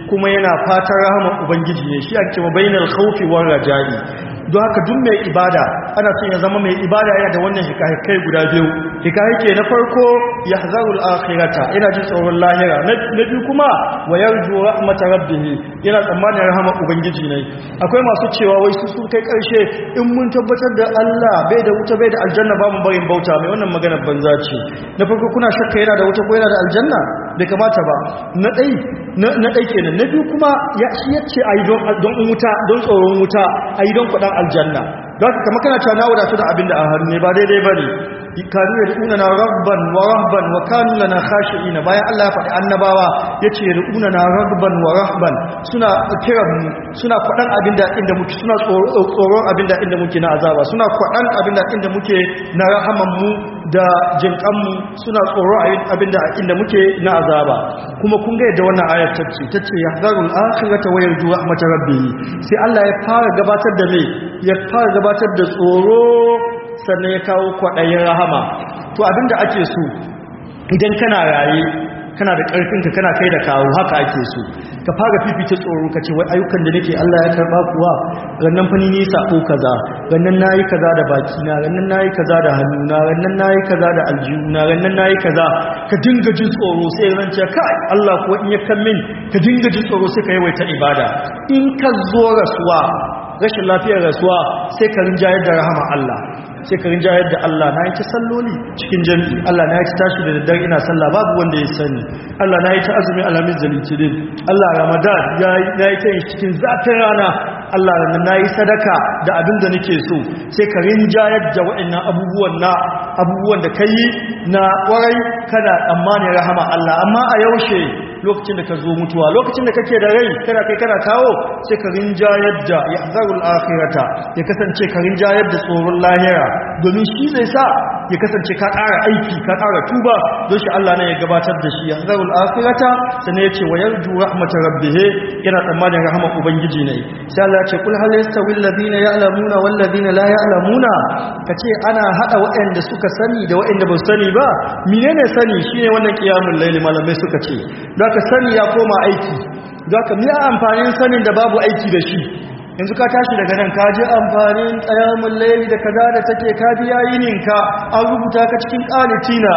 kuma yana fatan rahama ubangiji ne shi ake cewa bainal khawfi war raja'i don haka duk mai ibada ana son ya zama mai ibada yana da wannan hikahikai guda biyu hikahike na farko ya hazarul akhirata yana jin tsoron lahira na biyu kuma wa yarju rahmata rabbih yana tsammanin rahama ubangiji ne akwai masu cewa wai su sun kai karshe in mun tabbatar da Allah bai da wuta bai da aljanna ba mu barin bauta mai wannan maganar banza ce na farko kuna shakka yana da wuta ko yana da aljanna bai kamata ba na dai na dai kenan na biyu kuma ya shi yace ayi don don wuta don tsoron wuta ayi don kudan aljanna don haka kamar kana cewa na wadatu da abinda a hannu ne ba daidai bane kanu yad'una na rabban wa rahban wa kanu lana khashi'ina bayan Allah ya faɗi annabawa yace yad'una na rabban wa rahban suna kiran mu suna kwadan abinda inda muke suna tsoron abinda inda muke na azaba suna kwadan abinda inda muke na rahaman mu da jinkan mu suna tsoron abinda inda muke na azaba kuma kun ga yadda wannan ayar tace tace yahzarul akhirata wa yarju rahmat rabbih sai Allah ya fara gabatar da me ya fara gabatar da tsoro sannan ya kawo kwaɗayin rahama to abinda ake so idan kana raye kana da ƙarfinka kana kai da kawo haka ake so ka fara fifita tsoro ka ce wai ayyukan da nake Allah ya karba kuwa rannan fani ne sako kaza rannan nayi kaza da baki na rannan nayi kaza da hannuna rannan nayi kaza da aljihuna rannan nayi kaza ka dinga jin tsoro sai ran ce kai Allah kuwa in ya kan min ka dinga jin tsoro sai ka yawaita ibada in ka zo rasuwa rashin lafiyar rasuwa sai ka rinjayar da rahama Allah sai ka rinjayar da Allah na yi ta salloli cikin jami'i Allah na yi ta tashi da daddare ina sallah babu wanda ya sani Allah na yi ta azumi alamin da litinin Allah ramadan ya yi ta yin cikin zafin rana Allah na yi sadaka da abin da nake so sai ka rinjayar da waɗannan abubuwan na abubuwan da ka yi na ƙwarai kana tsammanin rahama Allah amma a yaushe lokacin da ka zo mutuwa lokacin da kake da rai kana kai kana kawo sai ka rinjayar da yahzarul akhirata ya kasance ka rinjayar da tsoron lahira domin shi zai sa ya kasance ka ƙara aiki ka ƙara tuba don shi Allah ne ya gabatar da shi yahzarul akhirata sannan ya ce wa yarju rahmatar rabbih yana tsammanin rahama ubangiji ne sai Allah ya ce kul hal yastawi alladhina ya'lamuna wal ladina la ya'lamuna kace ana hada waɗanda suka sani da waɗanda ba su sani ba menene sani shine wannan qiyamul layli malamai suka ce ka sani ya koma aiki za ka miya amfanin sanin da babu aiki da shi yanzu ka tashi daga nan ka ji amfanin tsayamun laili da kaza da take ka biya yininka an rubuta ka cikin ƙalitina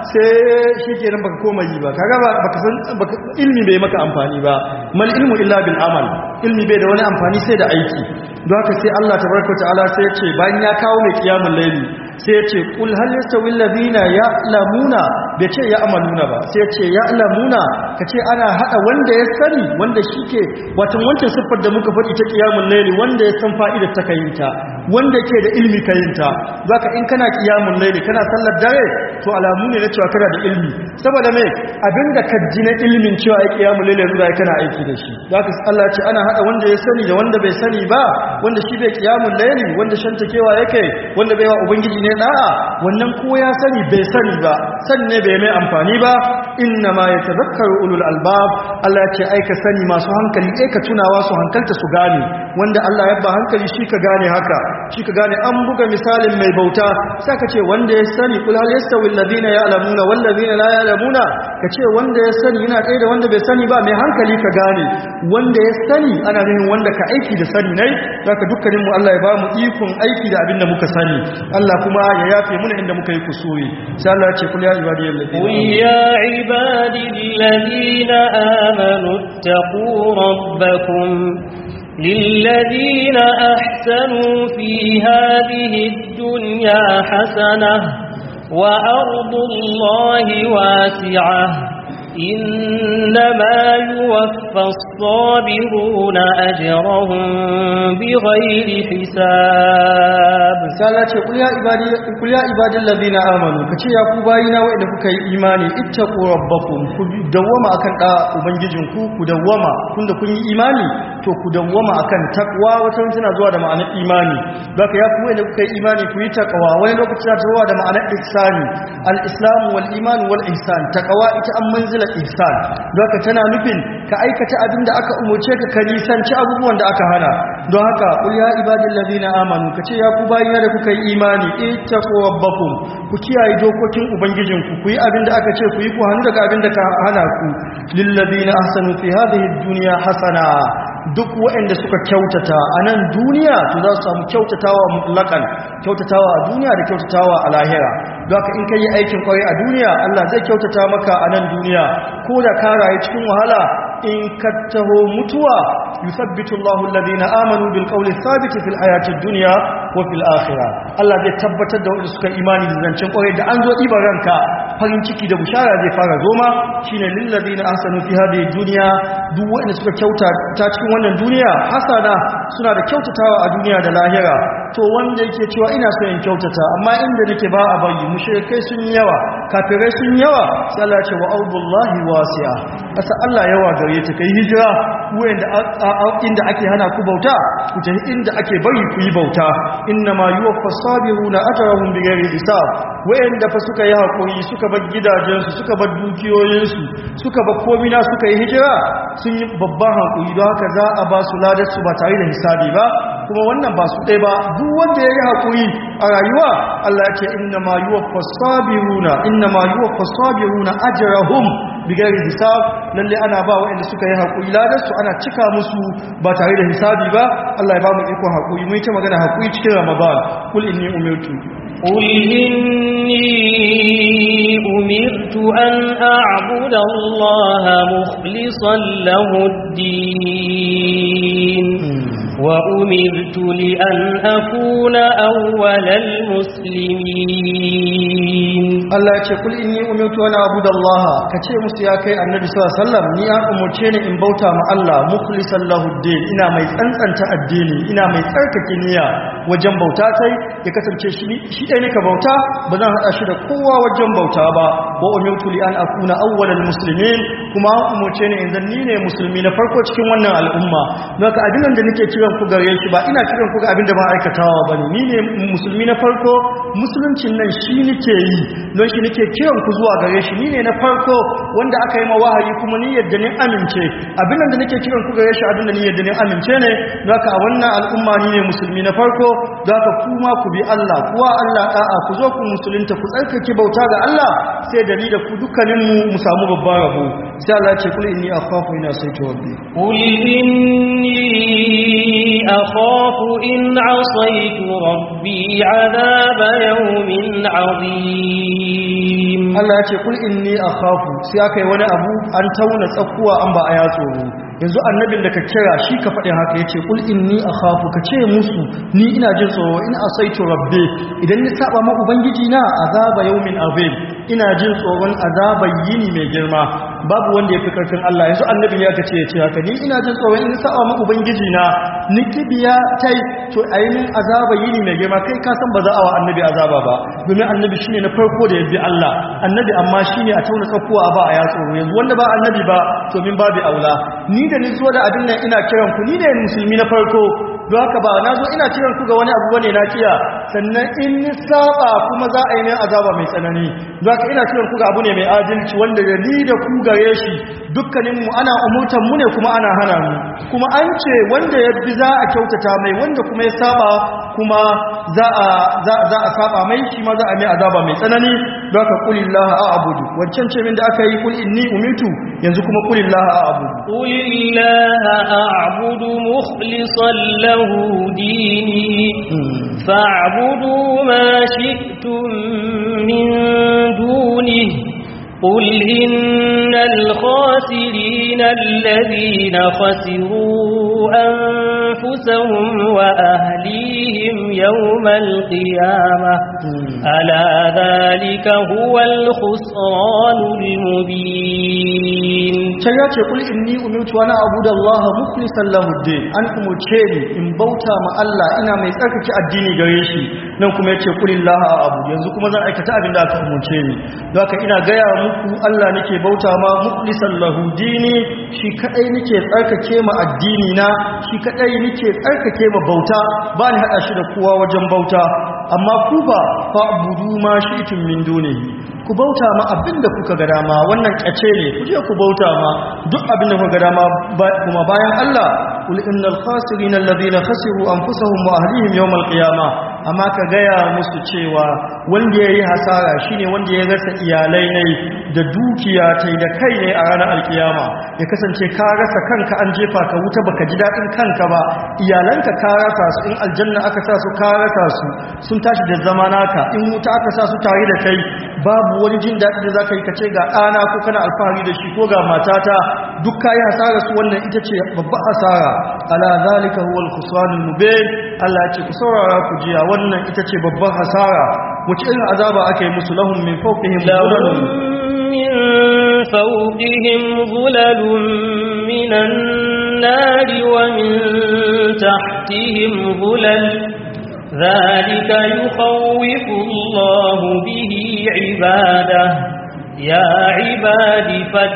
sai shi ke nan baka koma yi ba kaga baka san ilmi bai maka amfani ba mal ilmu illa bil amal ilmi bai da wani amfani sai da aiki don haka sai Allah tabaraka ta'ala sai ya ce bayan ya kawo mai kiyamul laili sai ya ce kul hal yastawi alladhina ya'lamuna bai ce ya'maluna ba sai ya ce ya'lamuna kace ana hada wanda ya sani wanda shike wato wancan siffar da muka faɗi ta qiyamul layli wanda ya san fa'idar ta kayinta wanda ke da ilmi kayinta zaka in kana qiyamul layli kana sallar dare to alamu ne na cewa kana da ilmi saboda me abinda ka ji na ilmin cewa ai qiyamul layli yanzu kana aiki da shi zaka Allah ya ce ana hada wanda ya sani da wanda bai sani ba wanda shi bai qiyamul layli wanda shantakewa yake wanda bai wa ubangiji ne da'a wannan ko ya sani bai sani ba sanne bai mai amfani ba inna ma yatadhakkaru ulul albab Allah ya ce ai ka sani masu hankali ai ka tunawa su hankalta su gane wanda Allah ya ba hankali shi ka gane haka shi ka gane an buga misalin mai bauta sai ka ce wanda ya sani kul hal yastawi alladhina ya'lamuna wal ladina la ya'lamuna ka ce wanda ya sani yana kai da wanda bai sani ba mai hankali ka gane wanda ya sani ana nufin wanda ka aiki da sani nai zaka dukkanin mu Allah ya ba mu ikon aiki da abin da muka sani Allah kuma ya yafe muna inda muka yi kusuri sai Allah ya ce kul ya ibadiyal قل يا عبادي الذين آمنوا اتقوا ربكم للذين أحسنوا في هذه الدنيا حسنة وأرض الله واسعة إنما يوفى الصابرون أجرهم بغير حساب misala ce kul ya ibadi kul ya ibadil ladina amanu kace ya ku bayina wanda kuka yi imani ittaqu rabbakum ku dawwama akan da ubangijinku ku dawwama tunda kun yi imani to ku dawwama akan takwa wata tana zuwa da ma'anar imani baka ya ku wanda kuka yi imani ku yi takwa wani lokaci tana zuwa da ma'anar ihsani al-islam wal iman wal ihsan takwa ita an manzila illa ihsan don haka tana nufin ka aikata abin da aka umurce ka ka nisanci abubuwan da aka hana don haka qul ya ibadil ladina amanu kace ya ku bayina da kuka yi imani ittaqu rabbakum ku kiyaye dokokin ubangijinku ku yi abin da aka ce ku yi ku hannu daga abin da ka hana ku lil ladina ahsanu fi hadhihi dunya hasana duk waɗanda suka kyautata a nan duniya to za su samu kyautatawa mutlakan kyautatawa a duniya da kyautatawa a lahira don haka in ka yi aikin kwarai a duniya Allah zai kyautata maka a nan duniya ko da ka rayu cikin wahala in ka taho mutuwa yusabbitu Allahu alladhina amanu bil qawli thabit fil hayati dunya wa fil akhirah Allah zai tabbatar da wanda suka imani da zancen kwarai da an zo ibar ranka farin ciki da bushara zai fara zoma shine lil ladina ahsanu fi hadhihi dunya duk wanda suka kyauta ta cikin wannan duniya hasana suna da kyautatawa a duniya da lahira to wanda yake cewa ina so in kyautata amma inda nake ba a bayi mushrikai sun yi yawa kafirai sun yi yawa sai Allah ya ce wa ardullahi wasi'a asa Allah yawa gare ta kai hijira wanda inda ake hana ku bauta ku tafi inda ake bari ku yi bauta inna ma yuwaffa sabiruna ajrahum bighairi hisab wayanda fa suka yi hakuri suka bar gidajensu suka bar dukiyoyinsu suka bar komina suka yi hijira sun yi babban hakuri don haka za a ba su ladar su ba tare da hisabi ba kuma wannan ba su ɗaya ba duk wanda ya yi hakuri a rayuwa Allah ya ce inna ma yuwaffa sabiruna inna ma yuwaffa sabiruna ajrahum bigari hisab lalle ana ba waɗanda suka yi haƙuri ladarsu ana cika musu ba tare da hisabi ba Allah ya ba mu iko haƙuri mun ta magana haƙuri cikin Ramadan kul inni umirtu قل إني أمرت أن أعبد الله مخلصا له الدين وأمرت لأن أكون أول المسلمين Allah ya ce kul inni umirtu an abuda Allah ka ce musu ya kai annabi sallallahu alaihi wasallam ni an umurce ni in bauta ma Allah mukhlishan lahu din ina mai tsantsanta addini ina mai tsarkake niyya wajen bauta sai ya kasance shi shi dai ne ka bauta ba zan hada shi da kowa wajen bauta ba wa umirtu li an akuna awwalal muslimin kuma an umurce ni idan ni ne musulmi na farko cikin wannan al'umma don haka abin da nake kiran ku gare shi ba ina kiran ku ga abin da ba aikatawa bane ni ne musulmi na farko musuluncin nan shi nake yi don shi nake kiran ku zuwa gare shi ni ne na farko wanda aka yi ma wahayi kuma ni yadda ni amince abin da nake kiran ku gare shi abin da ni yadda ni amince ne don haka a wannan al'umma ni ne musulmi na farko don haka kuma ku bi Allah kuwa Allah da'a ku zo ku musulunta ku tsarkake bauta ga Allah sai da ni da ku dukkanin mu mu samu babban rabo sai Allah ya ce kul inni akhafu ina sai rabbi قل إني أخاف إن عصيت ربي عذاب يوم عظيم Allah ya ce kul inni akhafu sai aka yi wani abu an tauna tsakuwa an ba a ya tsoro yanzu annabin da ka kira shi ka faɗin haka yace kul inni akhafu ka ce musu ni ina jin tsoro in asaitu rabbi idan ni saba ma ubangiji na azaba yawmin azim ina jin tsoron azabar yini mai girma babu wanda ya fi karfin Allah yanzu annabin ya kace ya ce haka ni ina jin tsoron in saba ma ubangiji na ni kibiya tai to ainin azabar yini mai girma kai ka san ba za a wa annabi azaba ba domin annabi shine na farko da ya bi Allah annabi amma shine a tauna tsakuwa ba a ya tsoro yanzu wanda ba annabi ba to min babu aula ni da ni zo da abin nan ina kiran ku ni ne musulmi na farko don haka ba na zo ina kiran ku ga wani abu bane na kiya sannan in ni saba kuma za a yi min azaba mai tsanani don haka ina kiran ku ga abu ne mai adalci wanda da ni da ku gare shi dukkanin mu ana umurtan mu ne kuma ana hana mu kuma an ce wanda ya bi za a kyautata mai wanda kuma ya saba kuma za a za za a saba mai shi ma za a mai azaba mai tsanani don haka qulillaha a'budu wancan ce min da aka yi kul inni umitu yanzu kuma qulillaha a'budu قل الله أعبد مخلصا له ديني فاعبدوا ما شئتم من دونه قل إن الخاسرين الذين خسروا أنفسهم وأهليهم يوم القيامة ألا ذلك هو الخسران المبين can ya ce kul inni umirtu ana abuda Allah mukhlishan lahu din an umurce ni in bauta ma Allah ina mai tsarkake addini gare shi nan kuma yace kulillaha abu yanzu kuma zan aikata abin da aka umurce ni don haka ina gaya muku Allah nake bauta ma mukhlishan lahu dini shi kadai nake tsarkake ma addini na shi kadai nake tsarkake ma bauta ba ni hada shi da kowa wajen bauta amma ku ba fa'budu ma shi'tum min dunihi ku bauta ma abinda kuka ga dama wannan kace ne ku je ku bauta ma duk abinda kuka ga dama kuma bayan Allah kul innal khasirin alladhina khasiru anfusahum wa ahlihim yawmal qiyamah amma ka gaya musu cewa wanda yayi hasara shine wanda ya rasa iyalai ne da dukiya tai da kai ne a ranar alkiyama ya kasance ka rasa kanka an jefa ka wuta baka ji dadin kanka ba iyalanka ka rasa su in aljanna aka sa su ka rasa su sun tashi da zama naka in wuta aka sa su tare da kai babu wani jin daɗi da zaka yi ka ce ga ɗana ko kana alfahari da shi ko ga matata duk kayi hasara su wannan ita ce babbar hasara ala zalika huwa al-khusranul mubin Allah ya ce ku saurara ku jiya wannan ita ce babbar hasara wace irin azaba aka yi musu lahum min fawqihim لهم من فوقهم ظلل من النار ومن تحتهم ظلل ذلك يخوف الله به عباده يا عباد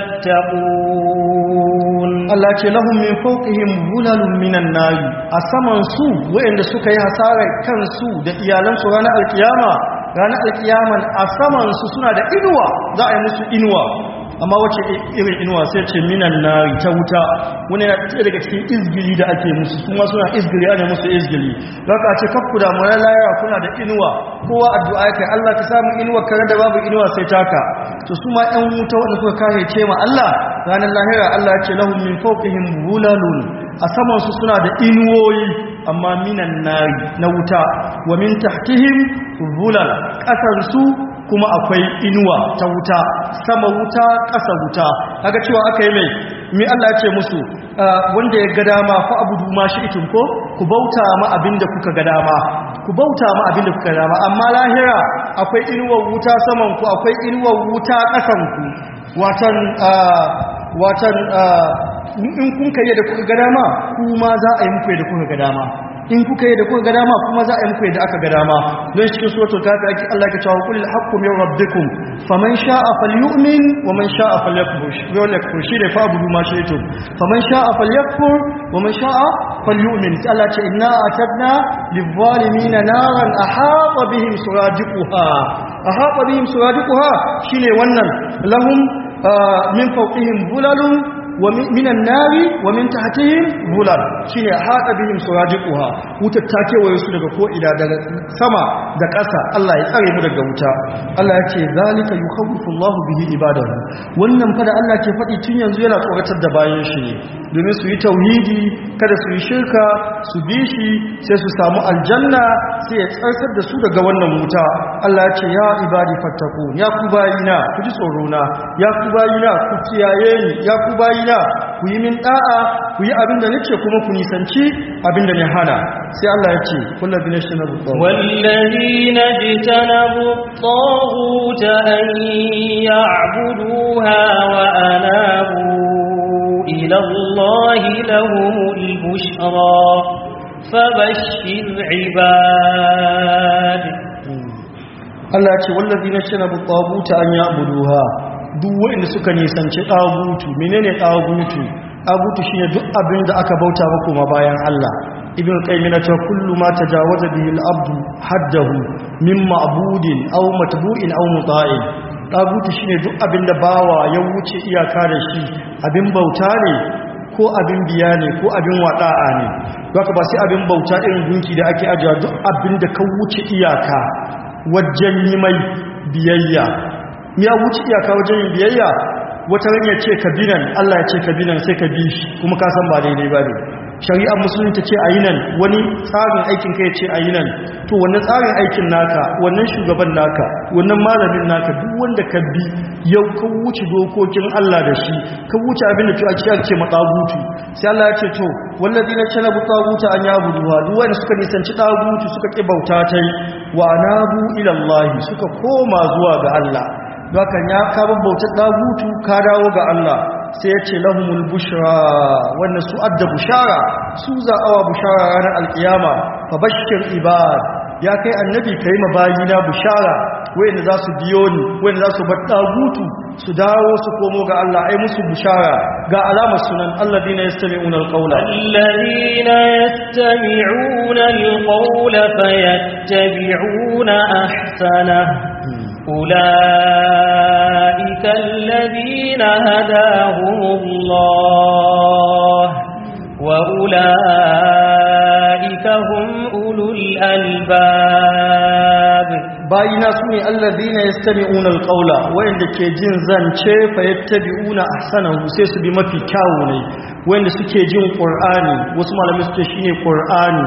فاتقون Allah ce lahum min fawqihim zulalun minan nari a saman su wayanda suka yi hasarar kansu da iyalansu ranar alkiyama ranar alkiyaman a saman su suna da inuwa za a yi musu inuwa amma wace irin inuwa sai ce minan nari ta wuta wani yana ɗaya daga cikin izgili da ake musu kuma suna izgili ana musu izgili don ka ce kakku da mu layara kuna da inuwa kowa addu'a ya kai Allah ka samu inuwa kare da babu inuwa sai taka to su ma ɗan wuta wanda suka kare ce ma Allah ranar lahira Allah ya ce lahum min fawqihim bulalun a saman su suna da inuwoyi amma minan nari na wuta wa min tahtihim bulal ƙasar su kuma akwai inuwa ta wuta sama wuta ƙasa wuta kaga cewa aka yi mai mi Allah ya ce musu wanda ya ga dama fa abudu ma shi ikin ko ku bauta ma abinda kuka ga dama ku bauta ma abinda kuka ga dama amma lahira akwai inuwar wuta saman ku akwai inuwar wuta ƙasan ku watan watan in kun kai da kuka ga dama kuma za a yi muku da kuka ga dama in kuka yi da kuka ga dama kuma za a yi muku yadda aka ga dama don cikin suratul kafi ake Allah ya cewa qul haqqu min rabbikum faman sha'a falyu'min wa man sha'a falyakfur falyakfur shi da fa abudu ma shaytum faman sha'a falyakfur wa man sha'a falyu'min Allah ce inna atadna lidh-dhalimin naran ahata bihim suradiquha ahata bihim suradiquha shine wannan lahum min fawqihim bulalun ومن النار ومن تحتهم ظلال shine hada bihim surajiquha wutar ta kewaye su daga ko ila daga sama da ƙasa Allah ya tsare mu daga wuta Allah ya ce zalika yukhawwifu Allah bihi ibadahu wannan fa da Allah ke faɗi tun yanzu yana tsoratar da bayan shi ne domin su yi tauhidi kada su yi shirka su bi shi sai su samu aljanna sai ya tsarsar da su daga wannan wuta Allah ya ce ya ibadi fattakun ya ku bayina ku ji tsoro na ya ku bayina ku kiyaye ni ya ku bayina ku yi min da'a ku yi abinda nake kuma ku nisanci abinda ne hana sai Allah ya ce kullabi na shinabu والذين اجتنبوا الطاغوت أن يعبدوها وأنابوا إلى الله لهم البشرى فبشر عباد Allah ya ce wallazi na shinabu taguta an ya'buduha duk wanda suka nisanci tagutu menene tagutu tagutu shine duk abin da aka bauta ba kuma bayan Allah ibn qayyim yana cewa kullu ma tajawaza bihi al-abdu haddahu min ma'budin aw matbu'in aw muta'in tagutu shine duk abin da bawa ya wuce iyaka da shi abin bauta ne ko abin biya ne ko abin wada'a ne haka ba sai abin bauta irin gunki da ake ajiya duk abin da ka wuce iyaka wajen yi mai biyayya ya wuce iyaka wajen yin biyayya wata ran ya ce ka binan Allah ya ce ka binan sai ka bi shi kuma ka san ba daidai ba ne shari'ar musulunci ce a yi nan wani tsarin aikin ka ya ce a yi nan to wannan tsarin aikin naka wannan shugaban naka wannan malamin naka duk wanda ka bi yau ka wuce dokokin Allah da shi ka wuce abin da a cikin ce matsagutu sai Allah ya ce to wallazi na cana bu tsaguta an ya buduwa duk wanda suka nisanci tsagutu suka ki bauta ta yi wa anabu ila Allah suka koma zuwa ga Allah Dokan ya ka bautar dagutu ka dawo ga Allah sai ya ce lahumul bushra wannan su adda bushara su za'awa bushara ranar alkiyama fa bashir ibad ya kai annabi kai mabayina bushara wayanda za su biyo ni wayanda za su bar dagutu su dawo su komo ga Allah ai musu bushara ga alamar sunan alladina yastami'una alqawla الذين يستمعون القول فيتبعون أحسنه أولئك الذين هداهم الله وأولئك هم أولو الألباب bayina su ne alladina yastami'una alqawla wayanda ke jin zance fa yattabi'una ahsanahu sai su bi mafi kyawu ne wayanda suke jin qur'ani wasu malamai suke shine qur'ani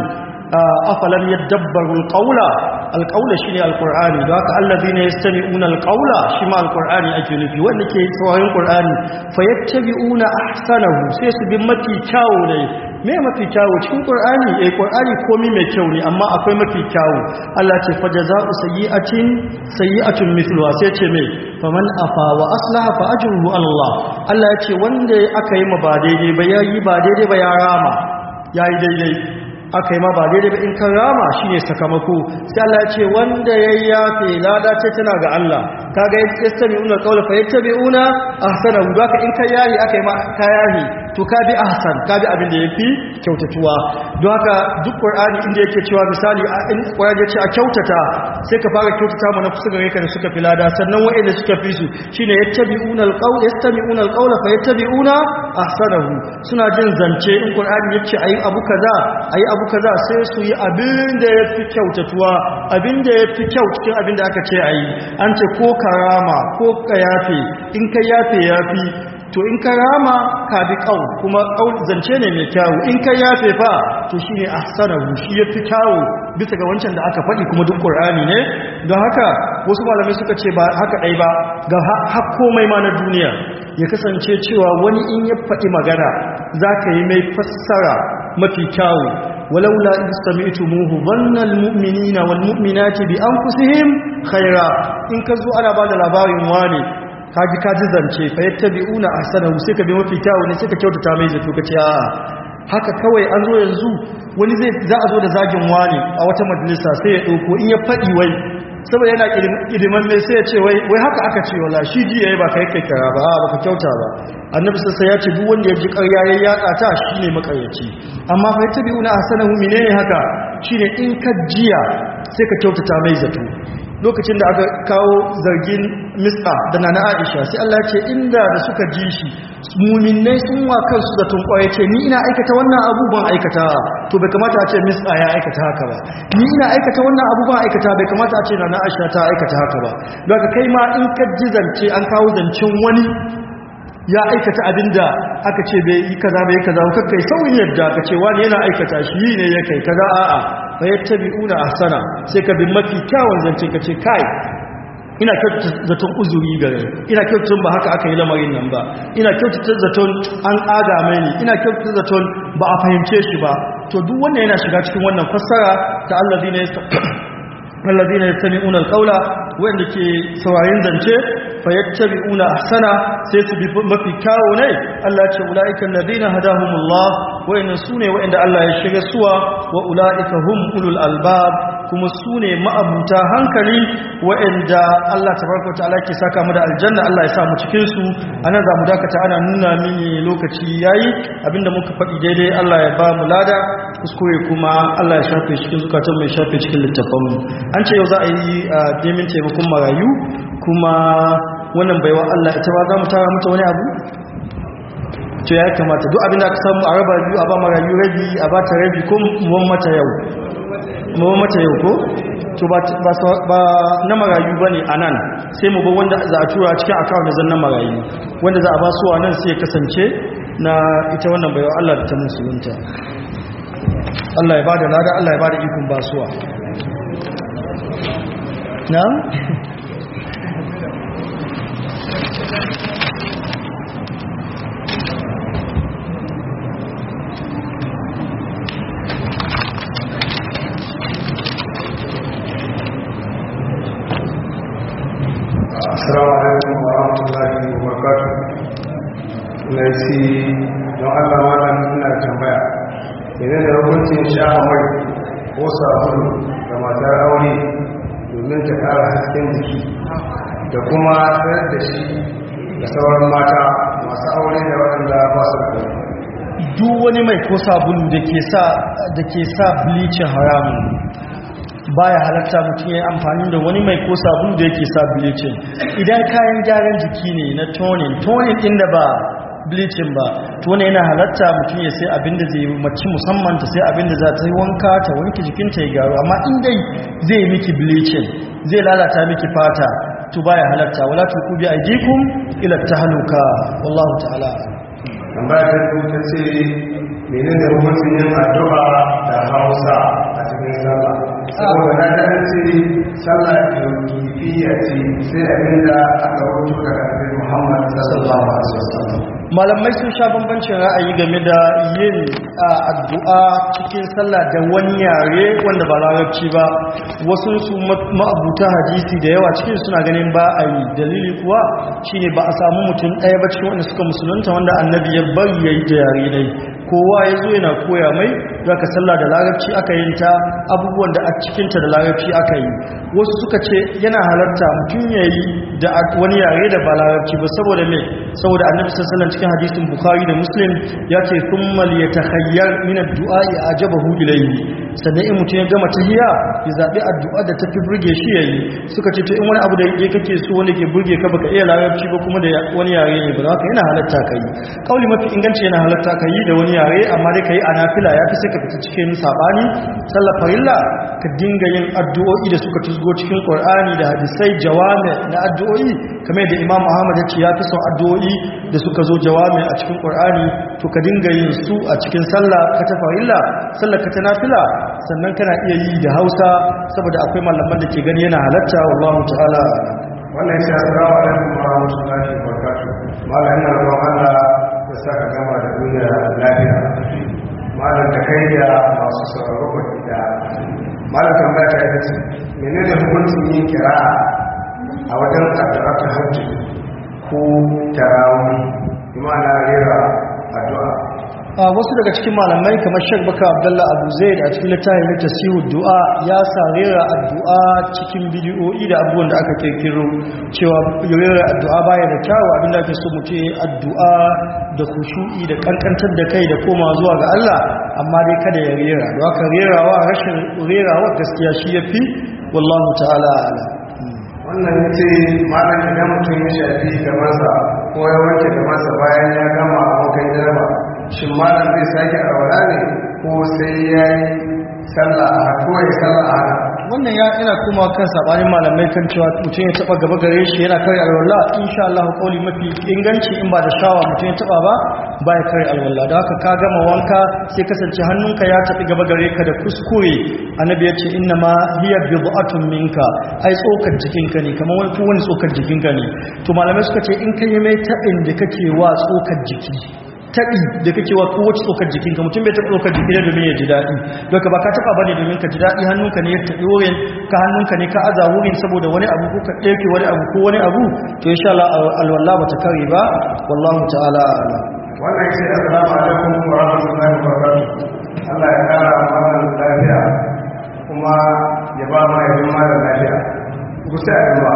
afalam yadabbaru alqawla alqawla shine alqur'ani don haka alladina yastami'una alqawla shi ma alqur'ani ake nufi wanda ke sauraron qur'ani fa yattabi'una ahsanahu sai su bi mafi kyawu ne me mafi kyawu cikin qur'ani eh qur'ani komai mai kyau ne amma akwai mafi kyawu Allah ce fa jazaa'u sayyi'atin sayyi'atun mithluha sai ce me faman afa wa aslaha fa ajruhu ala Allah Allah ya ce wanda aka yi ma ba daidai ba yayi ba daidai ba ya rama yayi daidai aka yi ma ba daidai ba in kan rama shine sakamako sai Allah ya ce wanda ya yafe lada ce tana ga Allah kaga yastami'una qawla fa yattabi'una ahsanahu haka in ka yayi aka yi ma ka yayi to ka bi ahsan ka bi abin da yafi kyautatuwa don haka duk qur'ani inda yake cewa misali in qur'ani ya ce a kyautata sai ka fara kyautata mana kusa gare ka da suka fi lada sannan wa'anda suka fi su shine yattabi'una alqawla yastami'una alqawla fa yattabi'una ahsanahu suna jin zance in qur'ani ya ce ayi abu kaza ayi abu kaza sai su yi abin da yafi kyautatuwa abin da yafi kyau cikin abin da aka ce ayi an ce ko karama ko ka yafe in ka yafe yafi to in ka rama ka bi kaul kuma kaul zance ne mai kyawu in ka yafe fa to shine ahsanahu shi yafi kyawu bisa ga wancan da aka faɗi kuma duk qur'ani ne don haka wasu malamai suka ce ba haka dai ba ga har komai ma na duniya ya kasance cewa wani in ya faɗi magana zaka yi mai fassara mafi kyawu ولولا إذ سمعتموه ظن المؤمنين والمؤمنات بأنفسهم خيرا إن كذو أنا بعد labarin wani. kaji kaji zance fa yattabi'una ahsanahu sai ka bi mafi kyawu ne sai ka kyautata mai zato ka ce a'a haka kawai an zo yanzu wani zai za a zo da zagin wani a wata majalisa sai ya dauko in ya fadi wai saboda yana kidiman mai sai ya ce wai wai haka aka ce wala shi ji yayi ba kai kai kara ba ba ka kyauta ba annabi sai ya ce duk wanda ya ji ƙarya ya yatsa ta shine makaryaci amma fa yattabi'una ahsanahu menene haka shine in ka jiya sai ka kyautata mai zato lokacin da aka kawo zargin mista da nana aisha sai Allah ce inda da suka ji shi muminai sun wa kansu da tunkwaye ce ni ina aikata wannan abubuwan aikata to bai kamata a ce mista ya aikata haka ba ni ina aikata wannan abubuwan aikata bai kamata a ce nana aisha ta aikata haka ba don haka kai ma in ka ji zance an kawo zancen wani ya aikata abinda aka ce bai yi kaza bai kaza ka kai sauyin yadda ka ce wani yana aikata shi ne ya kai kaza a'a fa yattabi'una ahsana sai ka bi mafi kyawun zance ka ce kai ina kyautata zaton uzuri gare ina kyautata ba haka aka yi lamarin nan ba ina kyautata zaton an ƙaga mai ne ina kyautata zaton ba a fahimce shi ba to duk wannan yana shiga cikin wannan fassara ta allazina allazina yastami'una alqawla wanda ke saurayin zance fayattabi'una ahsana sai su bi mafi kyawu ne Allah ce ulaika alladhina hadahumullah wayannan sune wayanda Allah ya shiga suwa wa ulaika hum ulul albab kuma sune ma'abuta hankali wayanda Allah tabaraka wa ta'ala ke saka mu da aljanna Allah ya sa mu cikin su anan za mu dakata ana nuna mini lokaci yayi abinda muka faɗi daidai Allah ya ba mu lada kuskure kuma Allah ya shafe cikin zukatan mai shafe cikin littafan mu an ce yau za a yi demin taimakon marayu kuma wannan baiwa Allah ita ba za mu tara mata wani abu to ya kamata duk abin da aka samu a raba biyu a ba marayu rabi a ba ta rabi ko muwan mata yau muwan mata yau ko to ba na marayu ba ne a nan sai mu ba wanda za a tura cikin akawun da zan na marayu wanda za a ba su nan sai ya kasance na ita wannan baiwa Allah da ta musulunta Allah ya ba da lada Allah ya ba da ikon basuwa na? Assalamu alaikum wa rahmatullahi wa barakatuh. Na ci don Allah malam ina tambaya. Idan da hukuncin sha mai ko sabulu ga matar aure domin ta ƙara hasken jiki da kuma tsayar da shi da sauran mata masu aure da waɗanda ba su da duk wani mai ko sabulu da ke sa da ke sa bleaching haramun baya halatta mutum ya yi amfani da wani mai ko sabulu da yake sa bleaching idan kayan gyaran jiki ne na toning toning din da ba bleaching ba to ne yana halatta mutum ya sai abin da zai mace musamman ta sai abin da za ta yi wanka ta wanke jikinta ya gyaru amma in dai zai yi miki bleaching zai lalata miki fata to baya halatta wala tuku bi aidikum ila tahluka wallahu ta'ala tambaya ta biyu ta ce menene hukuncin yin addu'a da hausa a cikin sallah saboda na ta ce sallah kifiya ce sai abinda aka rubuta daga annabi Muhammad sallallahu alaihi wasallam malamai sun sha bambancin ra'ayi game da yin a, addu'a cikin sallah da wani yare wanda ba larabci ba wasu su ma- ma'abuta hadisi da yawa cikin suna ganin ba a yi dalili kuwa shine ba a samu mutum ɗaya ba cikin wanda suka musulunta wanda annabi ya bari ya yi da yare dai kowa ya zo yana koya mai za ka sallah da larabci aka yin ta abubuwan da a cikinta da larabci aka yi wasu suka ce yana halarta mutum ya yi da a- wani yare da ba larabci ba saboda me saboda annabi sassalan cikin hadisin bukhari da muslim ya ce thumma liyatakhayyar min ad-du'a ajabahu ilayhi sannan in mutum ya gama tahiyya ya zabi addu'a da tafi burge shi yayi suka ce to in wani abu da yake kake so wanda ke burge ka baka iya larabci ba kuma da ya- wani yare ne ba haka yana halatta kai kauli mafi inganci yana halatta kai da wani yare amma dai kai a nafila ya fi sai ka fita cikin sabani sallar farilla ka dinga yin addu'o'i da suka tusgo cikin qur'ani da hadisai jawami na addu'o'i kamar da imam Muhammad ya ce ya fi son addu'o'i da suka zo jawami a cikin qur'ani to ka dinga yin su a cikin sallah ka ta farilla sallar ka ta nafila sannan kana iya yi da Hausa saboda akwai malaman da ke gani yana halatta wallahu ta'ala wannan shi assalamu alaikum wa rahmatullahi wa barakatuh malam ina roƙon Allah ya saka gama da duniya lafiya malam da kai da masu sauraro ba da malam tambaya ta ita ce menene hukuncin yin kira'a a wajen addu'a ta hajji ko tarawih bi ma'ana rera addu'a a wasu daga cikin malamai kamar Sheikh Bakar Abdullah Abu Zaid a cikin littafin na Tasihu Du'a ya sa rera addu'a cikin bidiyoyi da abubuwan da aka kirkiro cewa rera addu'a baya da kyawu abinda ake so mutum ya yi addu'a da khushu'i da kankantar da kai da koma zuwa ga Allah amma dai kada ya rera don haka rerawa rashin rerawa gaskiya shi yafi wallahu ta'ala a'lam wannan ya ce malam idan mutum ya shafi gabansa ko ya wanke gabansa bayan ya gama abokan jaraba shin malam zai sake arwala ne ko sai ya yi sallah a haka ko ya sallah a haka wannan ya ina kuma kan sabanin malamai kan cewa mutum ya taba gaba gare shi yana kare alwala insha Allah kauli mafi inganci in ba da shawa mutum ya taba ba ba ya kare alwala da haka ka gama wanka sai kasance hannunka ya tafi gaba gare ka da kuskure annabi ya ce inna ma hiya bid'atun minka ai tsokar jikinka ne kamar wani wani tsokar jikinka ne to malamai suka ce in kai mai tabin da kake wa tsokar jiki taɓi da kake wa kowace tsokar jikinka mutum bai taɓa tsokar jiki ne domin ya ji daɗi daga ba ka taɓa ba ne domin ka ji daɗi hannunka ne ya taɓi wurin ka hannunka ne ka aza wurin saboda wani abu ko ka ɗauke wani abu ko wani abu to insha Allah alwala ba ta kare ba wallahu ta'ala a'lam wannan ya ce assalamu alaikum wa rahmatullahi wa barakatuh Allah ya kara malam lafiya kuma ya ba ma yanzu malam lafiya gusa addu'a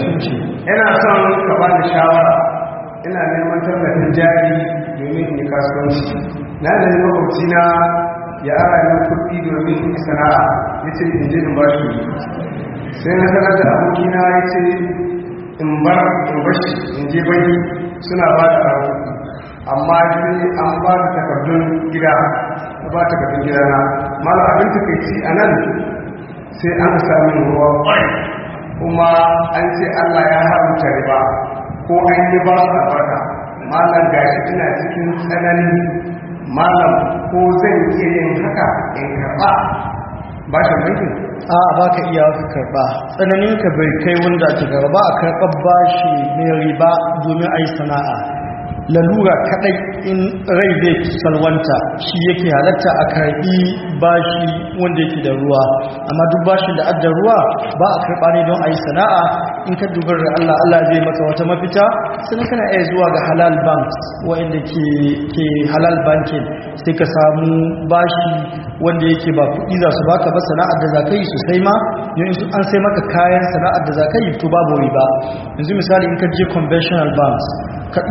ina son ka ba ni shawara ina neman tallafin jari domin in yi kasuwanci na da makwabci na ya ara min kuɗi domin in yi sana'a ya ce in je in ba shi sai na sanar da abokina ya ce in bar in bashi in je banki suna ba da ara kuɗi amma sai an ba da takardun gida na ba takardun gida na mala abin takaici a nan sai an sami ruwa ƙwai kuma an ce allah ya haramta riba ko an yi ba su albarka malam gashi ina cikin tsanani malam ko zan iya yin haka in karɓa ba shi bankin a ba ka iya ka karɓa tsananin ka bai kai wanda ake karɓa a karɓar bashi mai riba domin a yi sana'a lalura kadai in rai zai salwanta shi yake halatta a karbi bashi wanda yake da ruwa amma duk bashin da adda ruwa ba a karba ne don a yi sana'a in ka dubar da Allah Allah zai maka wata mafita sannan kana iya zuwa ga halal banks wanda ke ke halal banking sai ka samu bashi wanda yake ba kuɗi za su baka ba sana'ar da za ka yi sosai ma yanzu an sai maka kayan sana'ar da za ka yi to babu riba yanzu misali in ka je conventional banks ka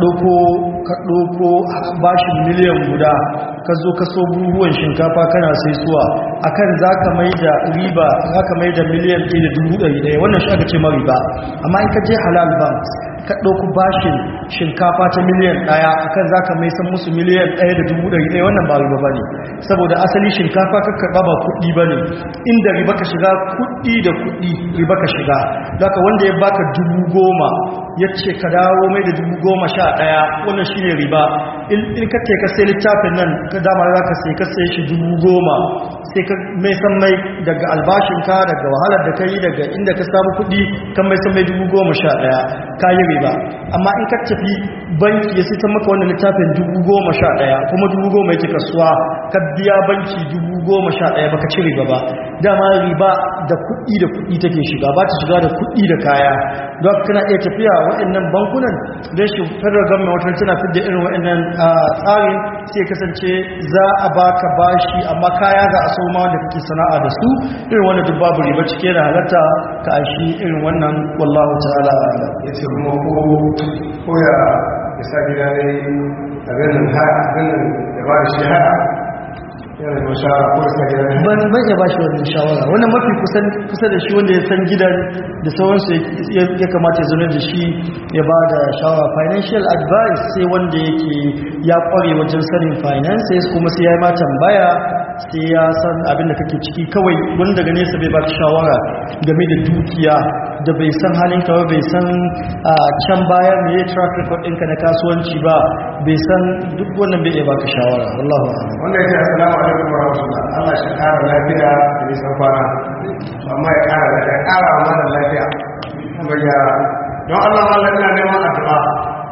ɗauko bashin miliyan guda ka zo ka so buhuwan shinkafa kana sai suwa akan za ka mai da riba za ka mai da miliyan ɗaya da dubu ɗari ɗaya wannan shi aka ce ma riba amma in ka je halal banks ka ɗauku bashin shinkafa ta miliyan ɗaya akan za ka mai san musu miliyan ɗaya da dubu ɗari ɗaya wannan ba riba ba ne saboda asali shinkafa ka karɓa ba kuɗi ba ne inda riba ka shiga kuɗi da kuɗi riba ka shiga zaka wanda ya baka dubu goma ya ce ka dawo mai da dubu goma sha ɗaya wannan shi ne riba in ka ce ka sai littafin nan ka dama za ka sai ka sai shi dubu goma sai ka mai san mai daga albashinka daga wahalar da ka yi daga inda ka samu kuɗi kan mai san mai dubu goma sha ɗaya ka yi riba amma in ka tafi banki ya sita maka wannan littafin dubu goma sha ɗaya kuma dubu goma yake kasuwa ka biya banki dubu goma sha ɗaya baka ci riba ba dama riba da kuɗi da kuɗi take shiga ba ta shiga da kuɗi da kaya don kana iya tafiya waɗannan bankunan don shi federal government wata tana fidda irin waɗannan tsarin sai kasance za a baka bashi amma kaya za a soma da kake sana'a da su irin wannan duk babu riba cike da halatta ka ashi irin wannan wallahu ta'ala ya ce kuma ko ko ya isa gida ne a ganin haya ganin da ba da shi haya yana da shara ko isa gida ne ban ban ya bashi wannan shawara wannan mafi kusan kusa da shi wanda ya san gidan da sauransu ya- ya kamata ya zo da shi ya ba da shawara financial advice sai wanda yake ya kware wajen sanin finances kuma sai ya yi ma tambaya sai ya san abin da kake ciki kawai wani daga nesa bai baka shawara game da dukiya da bai san halin ka ba bai san a can baya me ya track record ɗinka na kasuwanci ba bai san duk wannan bai iya baka shawara wallahu a'lam wanda ya ce assalamu alaikum wa rahmatullah Allah shi kara lafiya da nisan kwana amma ya kara da ya kara wa mana lafiya kuma ya don Allah mallan ina neman addu'a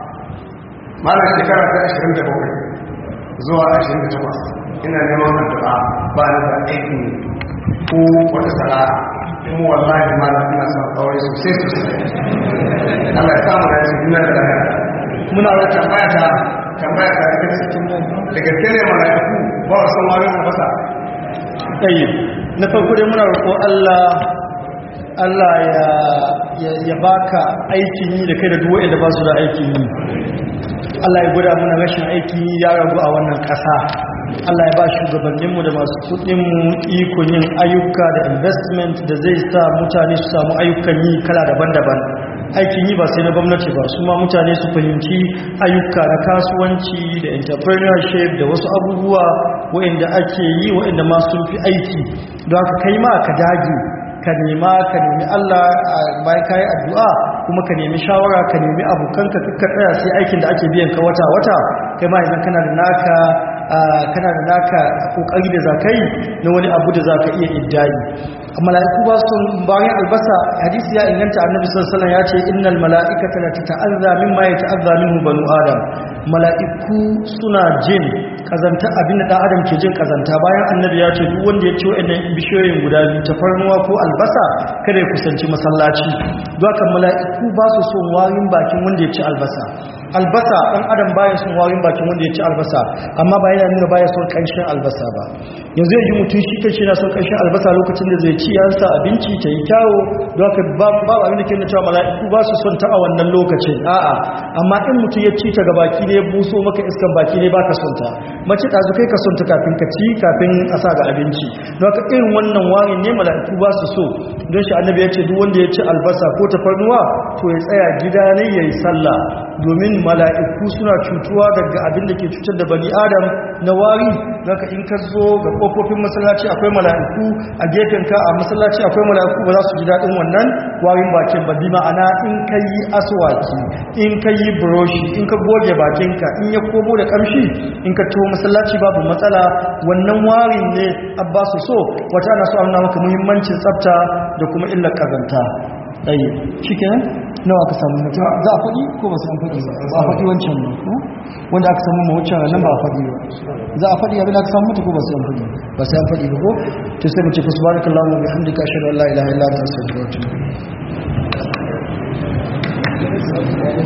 mallan shekara ta 27 zuwa 28 ina neman addu'a ba ni da aikin ko wata sana'a kuma wallahi mallan ina son aure sosai sosai Allah ya samu da cikin nan da lafiya muna da tambaya ta tambaya ta da cikin da gaske ne mala'iku ba wa san wani albasa ɗaya na farko dai muna roƙo Allah Allah ya ya, ya baka aikin yi da kai da duwa da ba su da aikin yi Allah ya gwada muna rashin aikin yi ya ragu a wannan ƙasa Allah ya ba shugabanninmu da masu kuɗinmu ikon yin ayyuka da investment da zai sa mutane su samu ayyukan yi kala daban-daban aikin yi ba sai na gwamnati ba su ma mutane su fahimci ayyuka na kasuwanci da entrepreneurship da wasu abubuwa waɗanda ake yi waɗanda ma sun fi aiki don haka kai ma ka dage ka nema ka nemi Allah a bayan kayi addu'a kuma ka nemi shawara ka nemi abokanka ka tsaya sai aikin da ake biyan ka wata-wata kai ma idan kana da naka ah, kana da naka kokari da zakai na wani abu da zaka iya iddai mala'iku ba su bayan albasa hadisi ya inganta annabi sallallahu alaihi wasallam ya ce innal mala'ikata la tata'azza mimma yata'azza minhu banu adam mala'iku suna jin kazanta abin da dan adam ke jin kazanta bayan annabi ya ce duk wanda ya ci wa'annan bishiyoyin guda biyu tafarnuwa ko albasa kada ya kusanci masallaci don haka mala'iku ba su son warin bakin wanda ya ci albasa albasa dan adam baya son warin bakin wanda ya ci albasa amma ba yana nuna baya son kanshin albasa ba yanzu ya ji mutum shi kanshi yana son kanshin albasa lokacin da zai ci ya sa abinci ta yi kyawo don haka babu babu abin da ke nuna cewa mala'iku ba su son ta a wannan lokacin a'a amma in mutum ya ci ta ga baki ne ya buso maka iskan baki ne baka son ta mace ɗazu kai ka son ta kafin ka ci kafin a sa ga abinci don haka irin wannan warin ne mala'iku ba su so don shi annabi ya ce duk wanda ya ci albasa ko tafarnuwa to ya tsaya gida ne ya yi sallah domin mala'iku suna cutuwa daga abin da ke cutar da bani adam na wari zaka in ka zo ga kofofin masallaci akwai mala'iku a gefen ka a masallaci akwai mala'iku ba za su ji daɗin wannan warin bakin ba bi ma'ana in ka yi aswaki in ka yi buroshi in ka goge bakinka in ya komo da kamshi in ka taho masallaci babu matsala wannan warin ne abba su so wata ana so a nuna maka muhimmancin tsafta da kuma illar kazanta ɗaya shi kenan nawa aka samu mutum za a faɗi ko ba su an faɗi ba ba a faɗi wancan ba ko wanda aka samu mawucin nan ba a faɗi ba za a faɗi abin da aka samu mutu ko ba su an faɗi ba su an faɗi ba ko to sai mu ce fa subhanakallahu wa bihamdika ashhadu an la ilaha illa anta astaghfiruka wa atubu ilaik